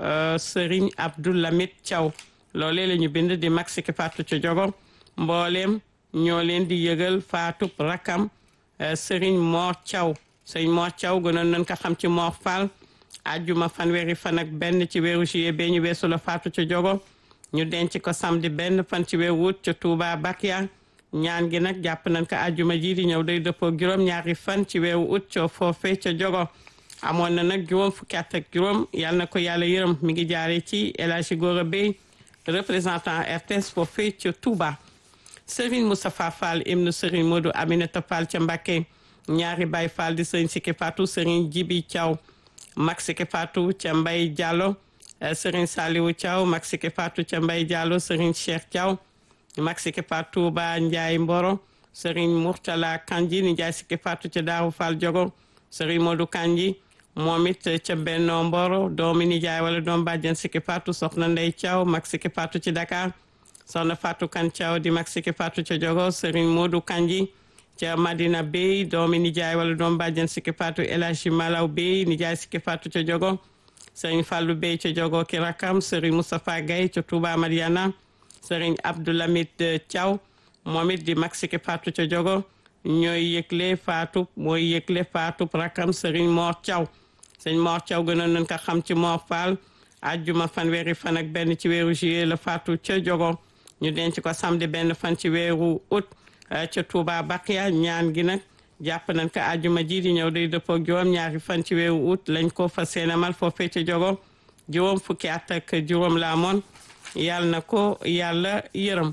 Serigne Abdou Lamit Thiaw loolee la ñu bind di mag Siki Fatou ca Jogo mbooleem ñoo leen di yëgal faatub rakam Serigne Mor Thiaw Serigne Mor Thiaw gënoon nañ ko xam ci Mor Fall ajjuma fanweeri fan ak benn ci weeru juillet bee ñu weesu la faatu ca Jogo ñu denc ko samedi benn fan ci weeru août ca Touba Bakia ñaan gi nag jàpp nañ ko àjjuma ji di ñëw day dëppoo juróom ñaari fan ci weeru août ca foofe ca jogo amoon na nag juróom fukki at ak juróom yal na ko yàlla yërëm mi ngi jaare ci El Hadji Gora Bey représentant RTS foofe ca Touba Serigne Moustapha Fall ibnu Serigne Modou Aminata Fall ca Mbacké ñaari Baye Fall di Serigne Siki Fatou Serigne Jibi Thiaw Mag Siki Fatou ca Mbay Diallo Serigne Saliwu Thiaw Mag Siki Fatou ca Mbay Diallo Serigne Cheikh Thiaw Mag Siki Fatou ba Ndiaye Mboro Serigne Mourtala Kanji ni Ndiaye Siki Fatou ca Daaru Fall Jogo Serigne Modou Kanji moom it ca Benno Mboro doomi nijaay wala doom bàjjen Siki Fatou soxna Ndey Thiaw Mag Siki Fatou ci Dakar soxna Fatou Kan Thiaw di Mag Siki Fatou ca Jogo Serigne Modou Kanji ca Madina Bey doomi nijaay wala doom bàjjen Siki Fatou El Hadji Malaw Bey nijaay Siki Fatou ca Jogo Serigne Fallou Bey ca Jogo ki rakam Serigne Moustapha Gaye ca Touba Mariana Serigne Abdoulamid Thiaw moom it di Mag Siki Fatou ca Jogo ñooy yëgle Fatou mooy yëgle Fatou rakam Serigne Mor Thiaw Serigne Mor Thiaw gënoon nañ ko xam ci Mor Fall ajjuma fanweeri fan ak benn ci weeru juillet la Fatou ca Jogo ñu denc ko samedi benn fan ci weeru août ca Touba Bakia ñaan gi nag jàpp nañ ko ajjuma ji di ñëw day dëppoo juróom ñaari fan ci weeru août lañ ko fa seenamal foofee ca Jogo juróom fukki at ak juróom la amoon yàlla na ko yàlla yërëm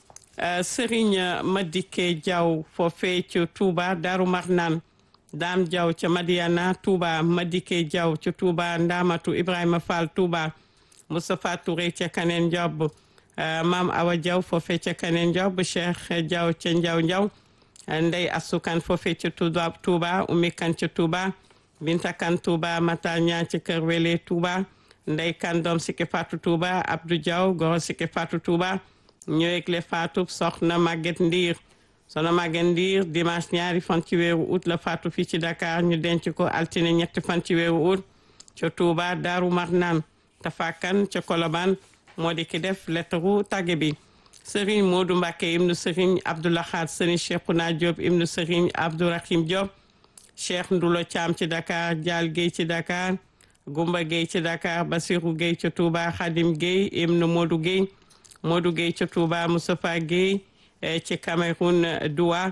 Serigne Madike Diaw foofee ca Touba Daru Marnaan Dame Diaw ca Madiana Touba Madike Diaw ca Touba Ndamatu Ibrahima Fall Touba Moustapha Touré ca Kaneen Diop Maam Awa Diaw foofee ca Kaneen Diop Cheikh Diaw ca Ndiaw Ndiaw Ndey Asukan foofee ca Touba Touba Oumy Kan ca Touba Binta Kan Touba Matar Ñaan ca Kër Wele Touba Ndey Kan doom Siki Fatou Touba Abdou Diaw Goro Siki Fatou Touba ñoo yëgle Fatou soxna Maguette Ndiir soxna Maguette Ndiir dimanche ñaari fan ci weeru août la Fatou fii ci Dakar ñu denc ko altine ñetti fan ci weeru août ca Touba Daaru Marnaan tafakan ca Kolobaan moo di ki def lettaru tàgge bi Serigne Modou Mbacké ibnu Serigne Abdoulahad Serigne Cheikhouna Diop ibnu Serigne Abdourahim Diop Cheikh Ndulo Thiam ci Dakar Dial Guèye ci Dakar Gumba Guèye ci Dakar Basirou Guèye ca Touba Khadim Guèye ibnu Modou Guèye Modou Gueye ca Touba Moustapha Gueye ci Cameroun Doua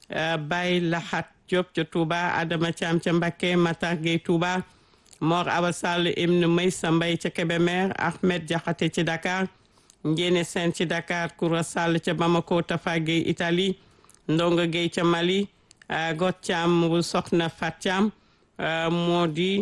Baye Lahat Diop ca Touba Adama Thiam ca Mbacké Matar Gueye Touba Mor Awa Sall Ibn Maysa Mbaye ca Kébémer Ahmed Diakhaté ci Dakar Ndiéné Sène ci Dakar Koura Sall ca Bamako Tafa Gueye Italie Ndonga Gueye ca Mali Got Thiam bu Soxna Fat Thiam moo di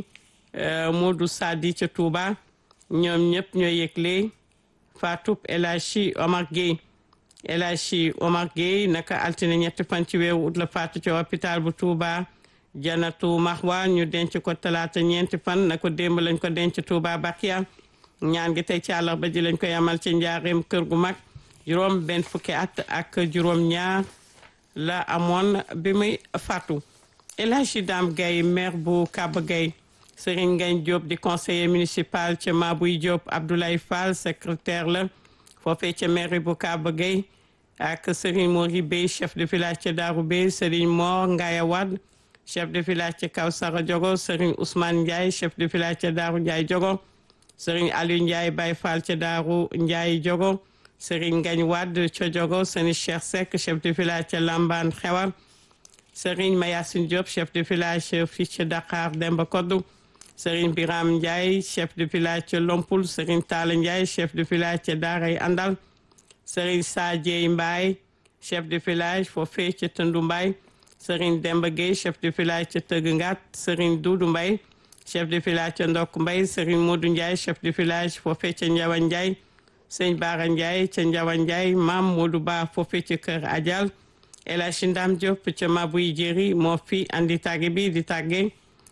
Modou Sadi ca Touba ñoom ñëpp ñoo yëgle Fatou El Hadji Omar Gueye El Hadji Omar Gueye naka altine ñetti fan ci weeru ut la faatu ci hôpital bu Touba Janatu Mahwa ñu denc ko talaata ñeenti fan na ko démb lañ ko denc Touba Bakia ñaan gi tey ci àllarba ji lañ ko yamal ci njaareem kër gu mag juróom benn fukki at ak juróom ñaar la amoon bi muy faatu El Hadji Dame Gueye maire bu Kaba Gueye Serigne Ngagne Diop di conseiller municipal ca Mabouy Diop Abdoulaye Fall secrétaire la foofee ca mairie bu Kaba Gueye ak Serigne Mori Bey chef de village ca Darou Bey Serigne Mor Ngaya Wad chef de village ca Kawsara Diogo Serigne Ousmane Ndiaye chef de village ca Darou Ndiaye Diogo Serigne Aliou Ndiaye Baye Fall ca Darou Ndiaye Diogo Serigne Ngagne Wad ca Diogo Serigne Cheikh Seck chef de village ca Lamban Xewar Serigne Mayassine Diop chef de village fii ca Dakar Demba Koddu Serigne Biram Ndiaye chef de village ca Lompul Serigne Talla Ndiaye chef de village ca Daaray Andal Serigne Sadie Mbaye chef de village foofee ca Tëndu Mbaye Serigne Demba Gueye chef de village ca Tëgg Ngat Serigne Doudou Mbaye chef de village ca Ndok Mbaye Serigne Modou Ndiaye chef de village foofee ca Njawa Ndiaye Serigne Bara Ndiaye ca Njawa Ndiaye Mam Modou Ba foofee ca Kër Adial El Hadji Ndam Diop ca Mabouy Jéri moo fi andi tàgge bi di tàgge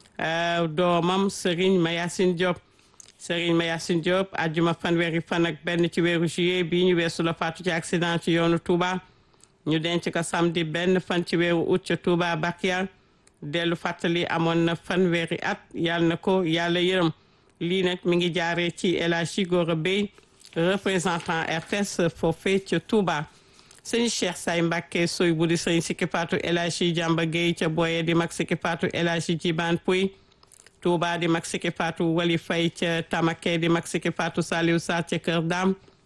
doomam Serigne Mayassine Diop Serigne Mayassine Diop ajjuma fanweeri fan ak benn ci weeru juillet bii ñu weesu la faatu ci accident ci yoonu Touba ñu denc ko samedi benn fan ci weeru août ca Touba Bakia dellu fàttali amoon na fanweeri at yàlla na ko yàlla yërëm lii nag mi ngi jaaree ci El Hadji Gora Bey représentant RTS foofee ca Touba sëñ Cheikh Say Mbacke soy bu di sëñ Sikki Fatou El Hadji Jamba Gueye ca Boye di mag Sikki Fatou El Hadji Jiban Pouy Touba di mag Sikki Fatou Wali Fay ca Tamake di mag Sikki Fatou Saliou Sarr ca Kër Dam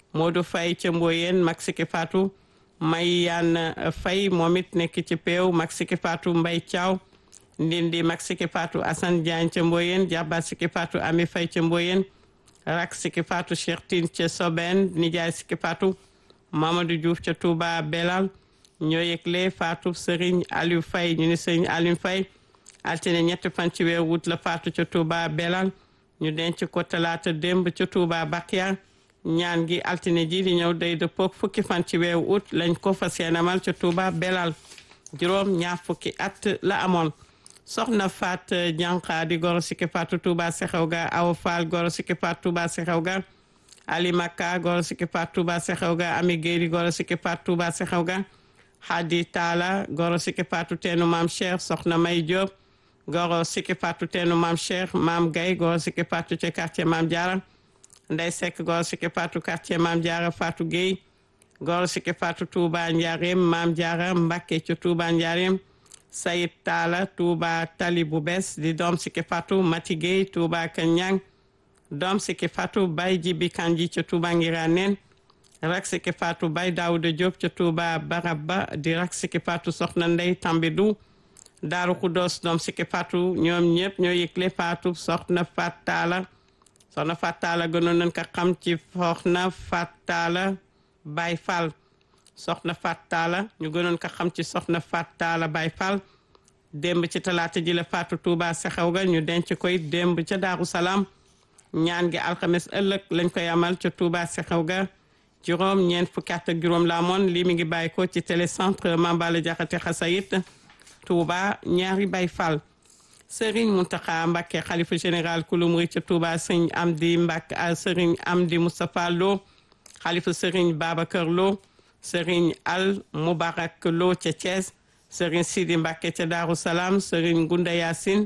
Modou Faye ca Mboyeen mag Siki Fatou may yaan Faye moom it nekk ci peew mag Siki Fatou Mbay Thiaw ndindi mag Siki Fatou Assane Diagne ca Mboyeen jarbaat Siki Fatou Ami Faye ca Mboyeen rak Siki Fatou Cheikh Tine ca Soben nijaay Siki Fatou Mamadou Diouf ca Touba Belal ñoo yëgle Fatou Serigne Aliou Faye ñu ni Serigne Aliou Faye altine ñetti fan ci weer wut la Fatou ca Touba Belal ñu denc ko talaata démb ca Touba Bakia ñaan gi altine ji di ñëw day dëppook fukki fan ci weeru août lañ ko fas yéenemal ca Touba Belal juróom ñaar fukki at la amoon soxna Fat Janqa di goro Siki Fatou Touba Sexew ga Awa Fall goro Siki Fatou Touba Sexew ga Ali Makka goro Siki Fatou Touba Sexew ga Ami Gueye di goro Siki Fatou Touba Sexew ga Hadi Talla goro Siki Fatou teenu Maam Cheikh soxna May Diop goro Siki Fatou teenu Maam Cheikh Maam Gaye goro Siki Fatou ca quartier Maam Diarra Ndey Seck goro Siki Fatou quartier Maam Diarra Fatou Gueye goro Siki Fatou Touba Ndiarème Maam Diarra Mbacké ca Touba Ndiarème Sayid Talla Touba Tali bu bees di doom Siki Fatou Mati Gueye Touba Kanyang doom Siki Fatou Baye Jibi Kanji ca Touba Ngiraneen rak Siki Fatou Baye Daouda Diop ca Touba Baraba di rak Siki Fatou Soxna Ndey Tambidou Daaru Kudos doom Siki Fatou ñoom ñëpp ñoo yëgle Fatou Soxna Fat Talla soxna Fat Talla gënoon nañ ko xam ci Soxna Fat Talla Baye Fall soxna Fat Talla ñu gënoon ko xam ci soxna Fat Talla Baye Fall démb ci talaata ji la Fatou Touba Sexew ga ñu denc koy démb ca Daaru Salaam ñaan gi alxames ëllëg lañ koy amal ca Touba Sexew ga juróom ñeent fukki at ak juróom la amoon lii mi ngi bàyyi ko ci télécentre Mambala Jaxate Xasayit Touba ñaari Baye Fall Serigne Mountakha Mbacké xalifa général kulu murid ca Touba sëñ Amdi Mbacké Serigne Amdi Moustapha Lo xalifa Serigne Babacar Lo Serigne Al Moubarak Lo ca Thiès Serigne Sidi Mbacké ca Darou Salam Serigne Gunda Yacine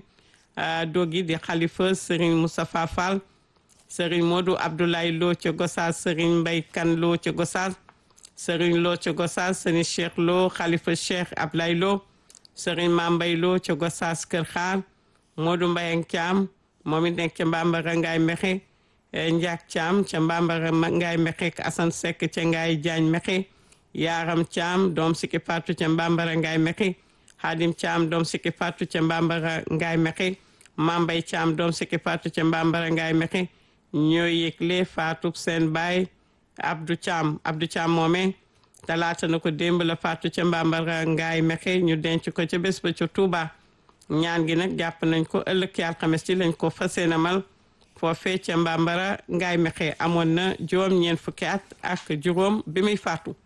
dogi di xalifa Serigne Moustapha Fall Serigne Modou Abdoulaye Lo ca Gossas Serigne Mbaye Kane Lo ca Gossas Serigne Lo ca Gossas Serigne Cheikh Lo xalifa Cheikh Ablaye Lo Serigne Mambay Lo ca Gossas Kër Xaar Modou Mbaye Thiam moom it nekk ca Mbambara Ngaye Mexe Ndiak Thiam ca Mbambara Ngaye Mexe ak Assane Seck ca Ngaye Diagne Mexe Yaram Thiam doom Siki Fatou ca Mbambara Ngaye Mexe Hadim Thiam doom Siki Fatou ca Mbambara Ngaye Mexe Mambay Thiam doom Siki Fatou ca Mbambara Ngaye Mexe ñoo yëgle Fatou seen baay Abdou Thiam Abdou Thiam moome talaata na ko démb la Fatou ca Mbambara Ngaye Mexe ñu denc ko ca bés ba ca Touba ñaan gi nag jàpp nañ ko ëllëg ci alxames ci lañ ko fas yéene mal foofee ca Mbambara Ngaye Mexe amoon na juróom ñeent fukki at ak juróom bi muy faatu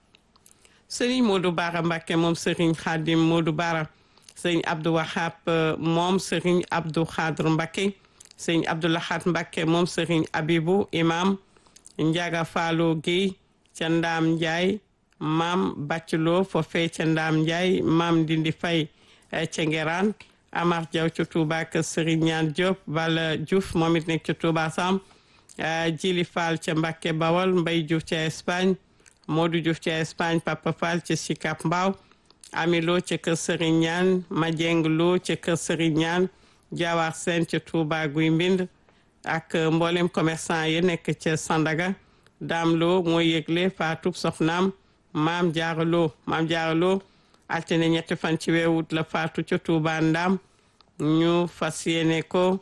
sëriñ Modou Bara Mbacké moom sëriñ Khadim Modou Bara sëriñ Abdou Wahab moom sëriñ Abdou Khadr Mbacké sëriñ Abdou Lahad Mbacké moom sëriñ Abibou imam Ndiaga Fallo Guèye ca Ndaam Ndiaye maam Baclo foofee ca Ndaam Ndiaye maam Dindi Faye ca Ngeraan Amar Diaw ca Touba ak sëriñ Ñaan Diop Bala Diouf moom it nekk ca Touba Sam Jili Fall ca Mbacké Bawol Mbay Diouf ca Espagne Modou Diouf ca Espagne Papa Fall ca Sicap Mbao Ami Lo ca kër Serigne Ñaan Madieng Lo ca kër Serigne Ñaan Jawar Sène ca Touba Guy Mbind ak mboolem commerçant yi nekk ca Sandaga Dame Lo mooy yëgle faatub soxnaam Maam Jaara Lo Maam Jaara Lo altine ñetti fan ci weeru wut la faatu ca Touba Ndam ñu fas yéene ko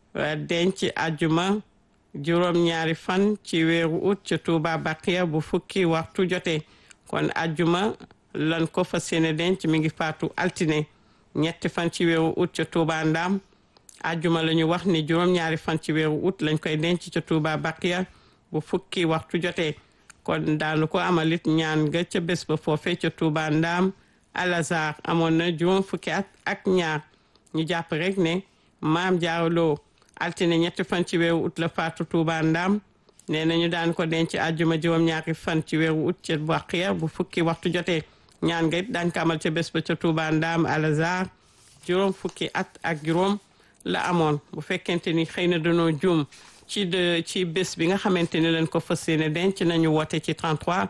denc ajuma juróom ñaari fan ci weeru ut ca Touba Baqiya bu fukki waxtu jotee kon ajjuma lan ko fas yéene denc mi ngi faatu altine ñetti fan ci weeru ut ca Touba Ndam ajjuma la ñu wax ni juróom ñaari fan ci weeru ut lañ koy denc ca Touba Baqiya bu fukki waxtu jotee kon daanu ko amalit ñaan nga ca bés ba foofee ca Touba Ndam Alazar amoon na juróom fukki at ak ñaar ñu jàpp rek ne maam jaaraloo altine ñetti fan ci weeru ut la faatu Touba Ndam nee na ñu daan ko denc àjjuma juróom-ñaari fan ci weeru ut ca Baqiya bu fukki waxtu jotee ñaan nga it daan ko amal ca bés ba ca Touba Ndam Alazar juróom fukki at ak juróom la amoon bu fekkente ni xëy na danoo juum ci de ci bés bi nga xamante ne leen ko fas yéene denc nañu woote ci 33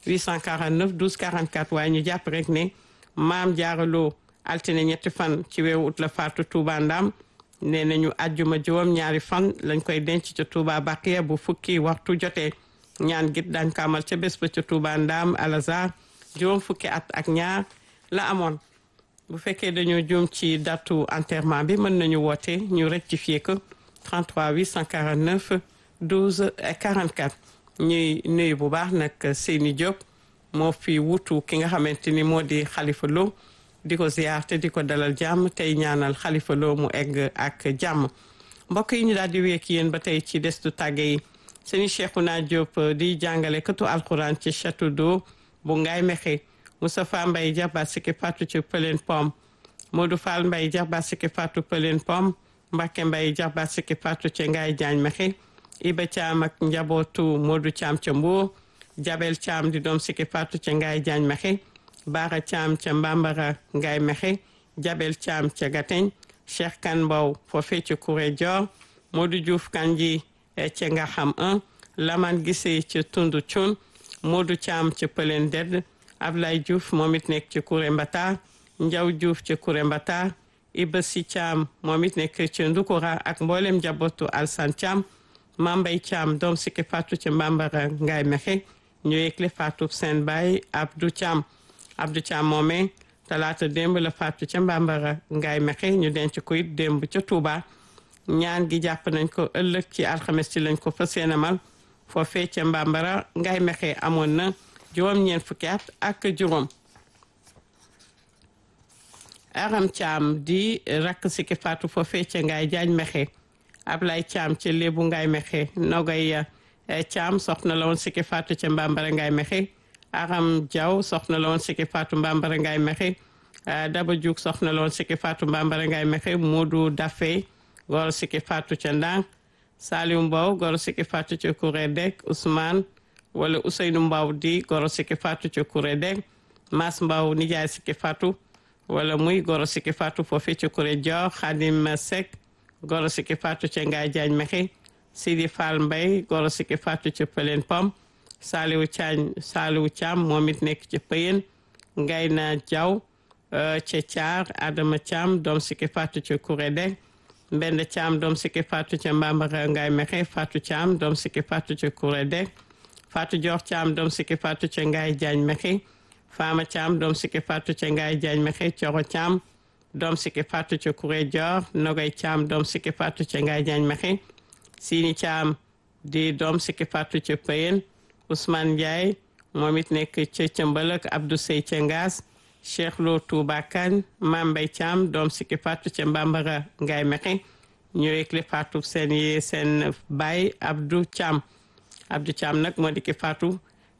849 12 44 waaye ñu jàpp rek ne maam jaaraloo altine ñetti fan ci weeru ut la faatu Touba Ndam nee nañu àjjuma juróom ñaari fan lañ koy denc ca Touba Baqiya bu fukki waxtu jotee ñaan git dañ ko amal ca bés ba ca Touba Ndam Alazar juróom fukki at ak ñaar la amoon bu fekkee dañoo juum ci datu enterrement bi mën nañu woote ñu rectifier ko 33 849 12 44 ñuy nuyu bu baax nag Seyni Diop moo fi wutu ki nga xamante ni moo di Khalifa Lo di ko ziar te di ko dalal jàmm tey ñaanal Khalifa Lo mu egg ak jàmm mbokk yi ñu daal di wéek yéen ba tey ci destu tàgge yi seeni Cheikhouna Diop di jàngale katu alxuraan ci château d'eau bu Ngaye Mékhé Moustapha Mbaye jarbaat sikki fatu ci Pëleen Pom Modou Fall Mbaye jarbaat sikki fatu Pëleen Pom Mbacke Mbaye jarbaat sikki fatu ci Ngaye Diagne Mékhé Iba Thiam ak njabootu Modou Thiam ca Mbour Jabel Thiam di doom sikki fatu ca Ngaye Diagne Mékhé Baara Thiam ca Mbambara Ngaye Mékhé Jabel Thiam ca Gateñ Cheikh Kan Mbow foofee ca Kouré Dior Modou Diouf Kanji ca nga xam 1 Laman Gissé ca Tundu Cun Modou Thiam ca Pëleen Dedd Ablaye Diouf moom it nekk ci Kouré Mbata Njaw Diouf ca Kouré Mbata Iba Si Thiam moom it nekk ci Ndukura ak mboolem njabootu Alsan Thiam Mambay Thiam doom sikki Fatou ca Mbambara Ngaye Mékhé ñu yëgle Fatou seen baay Abdou Thiam Abdou Thiam moomee talaata démb la Fatou ca Mbambara Ngaye Mékhé ñu denc ko it démb ca Touba ñaan gi jàpp nañ ko ëllëg ci alxames ci lañ ko fas yéene amal foofee ca Mbambara Ngaye Mékhé amoon na juróom ñeent fukki at ak juróom aram Thiam di rakk sikki Fatou foofee ca Ngaye Diagne Mékhé Ablaye Thiam ca léebu Ngaye Mékhé Nogay Thiam soxna la woon sikki Fatou ca Mbambara Ngaye Mékhé aram Diaw soxna la woon sikki Fatou Mbambara Ngaye Mékhé Daba Diouk soxna la woon sikki Fatou Mbambara Ngaye Mékhé Modou Daffé goro sikki Fatou ca Ndang Saliou Mbow goro sikki Fatou ca Kouré Dek Ousmane wala Ousseynou Mbaw di goro sikki Fatou ca Kouré Deg Mas Mbaw nijaay sikki Fatou wala muy goro sikki Fatou foofu ca Kouré Dior Khadim Seck goro sikki Fatou ca Ngaye Diagne Mékhé Sidi Fall Mbaye goro sikki Fatou ca Pëleen Pom Saliou Thiam Saliou Thiam moom it nekk ca Pëyen Ngayna Diaw ca Thiar Adama Thiam doom sikki Fatou ca Kouré Deg Mbende Thiam doom sikki Fatou ca Mbambara Ngaye Mékhé Fatou Thiam doom sikki Fatou ca Kouré Deg Fatou Dior Thiam doom sikki Fatou ca Ngaye Diagne Mékhé Fama Thiam doom sikki Fatou ca Ngaye Diagne Mékhé Coro Thiam doom sikki Fatou ca Kouré Dior Nogay Thiam doom sikki Fatou ca Ngaye Diagne Mékhé Sini Thiam di doom sikki Fatou ca Pëyen Ousmane Ndiaye moom it nekk ca Cëmbalëk Abdou Sey ca Ngaas Cheikh Lo Touba Kane Mambay Thiam doom sikki Fatou ca Mbambara Ngaye Mékhé ñu yëgle Fatou seen yi seen baay Abdou Thiam Abdou Thiam nag moo di ki Fatou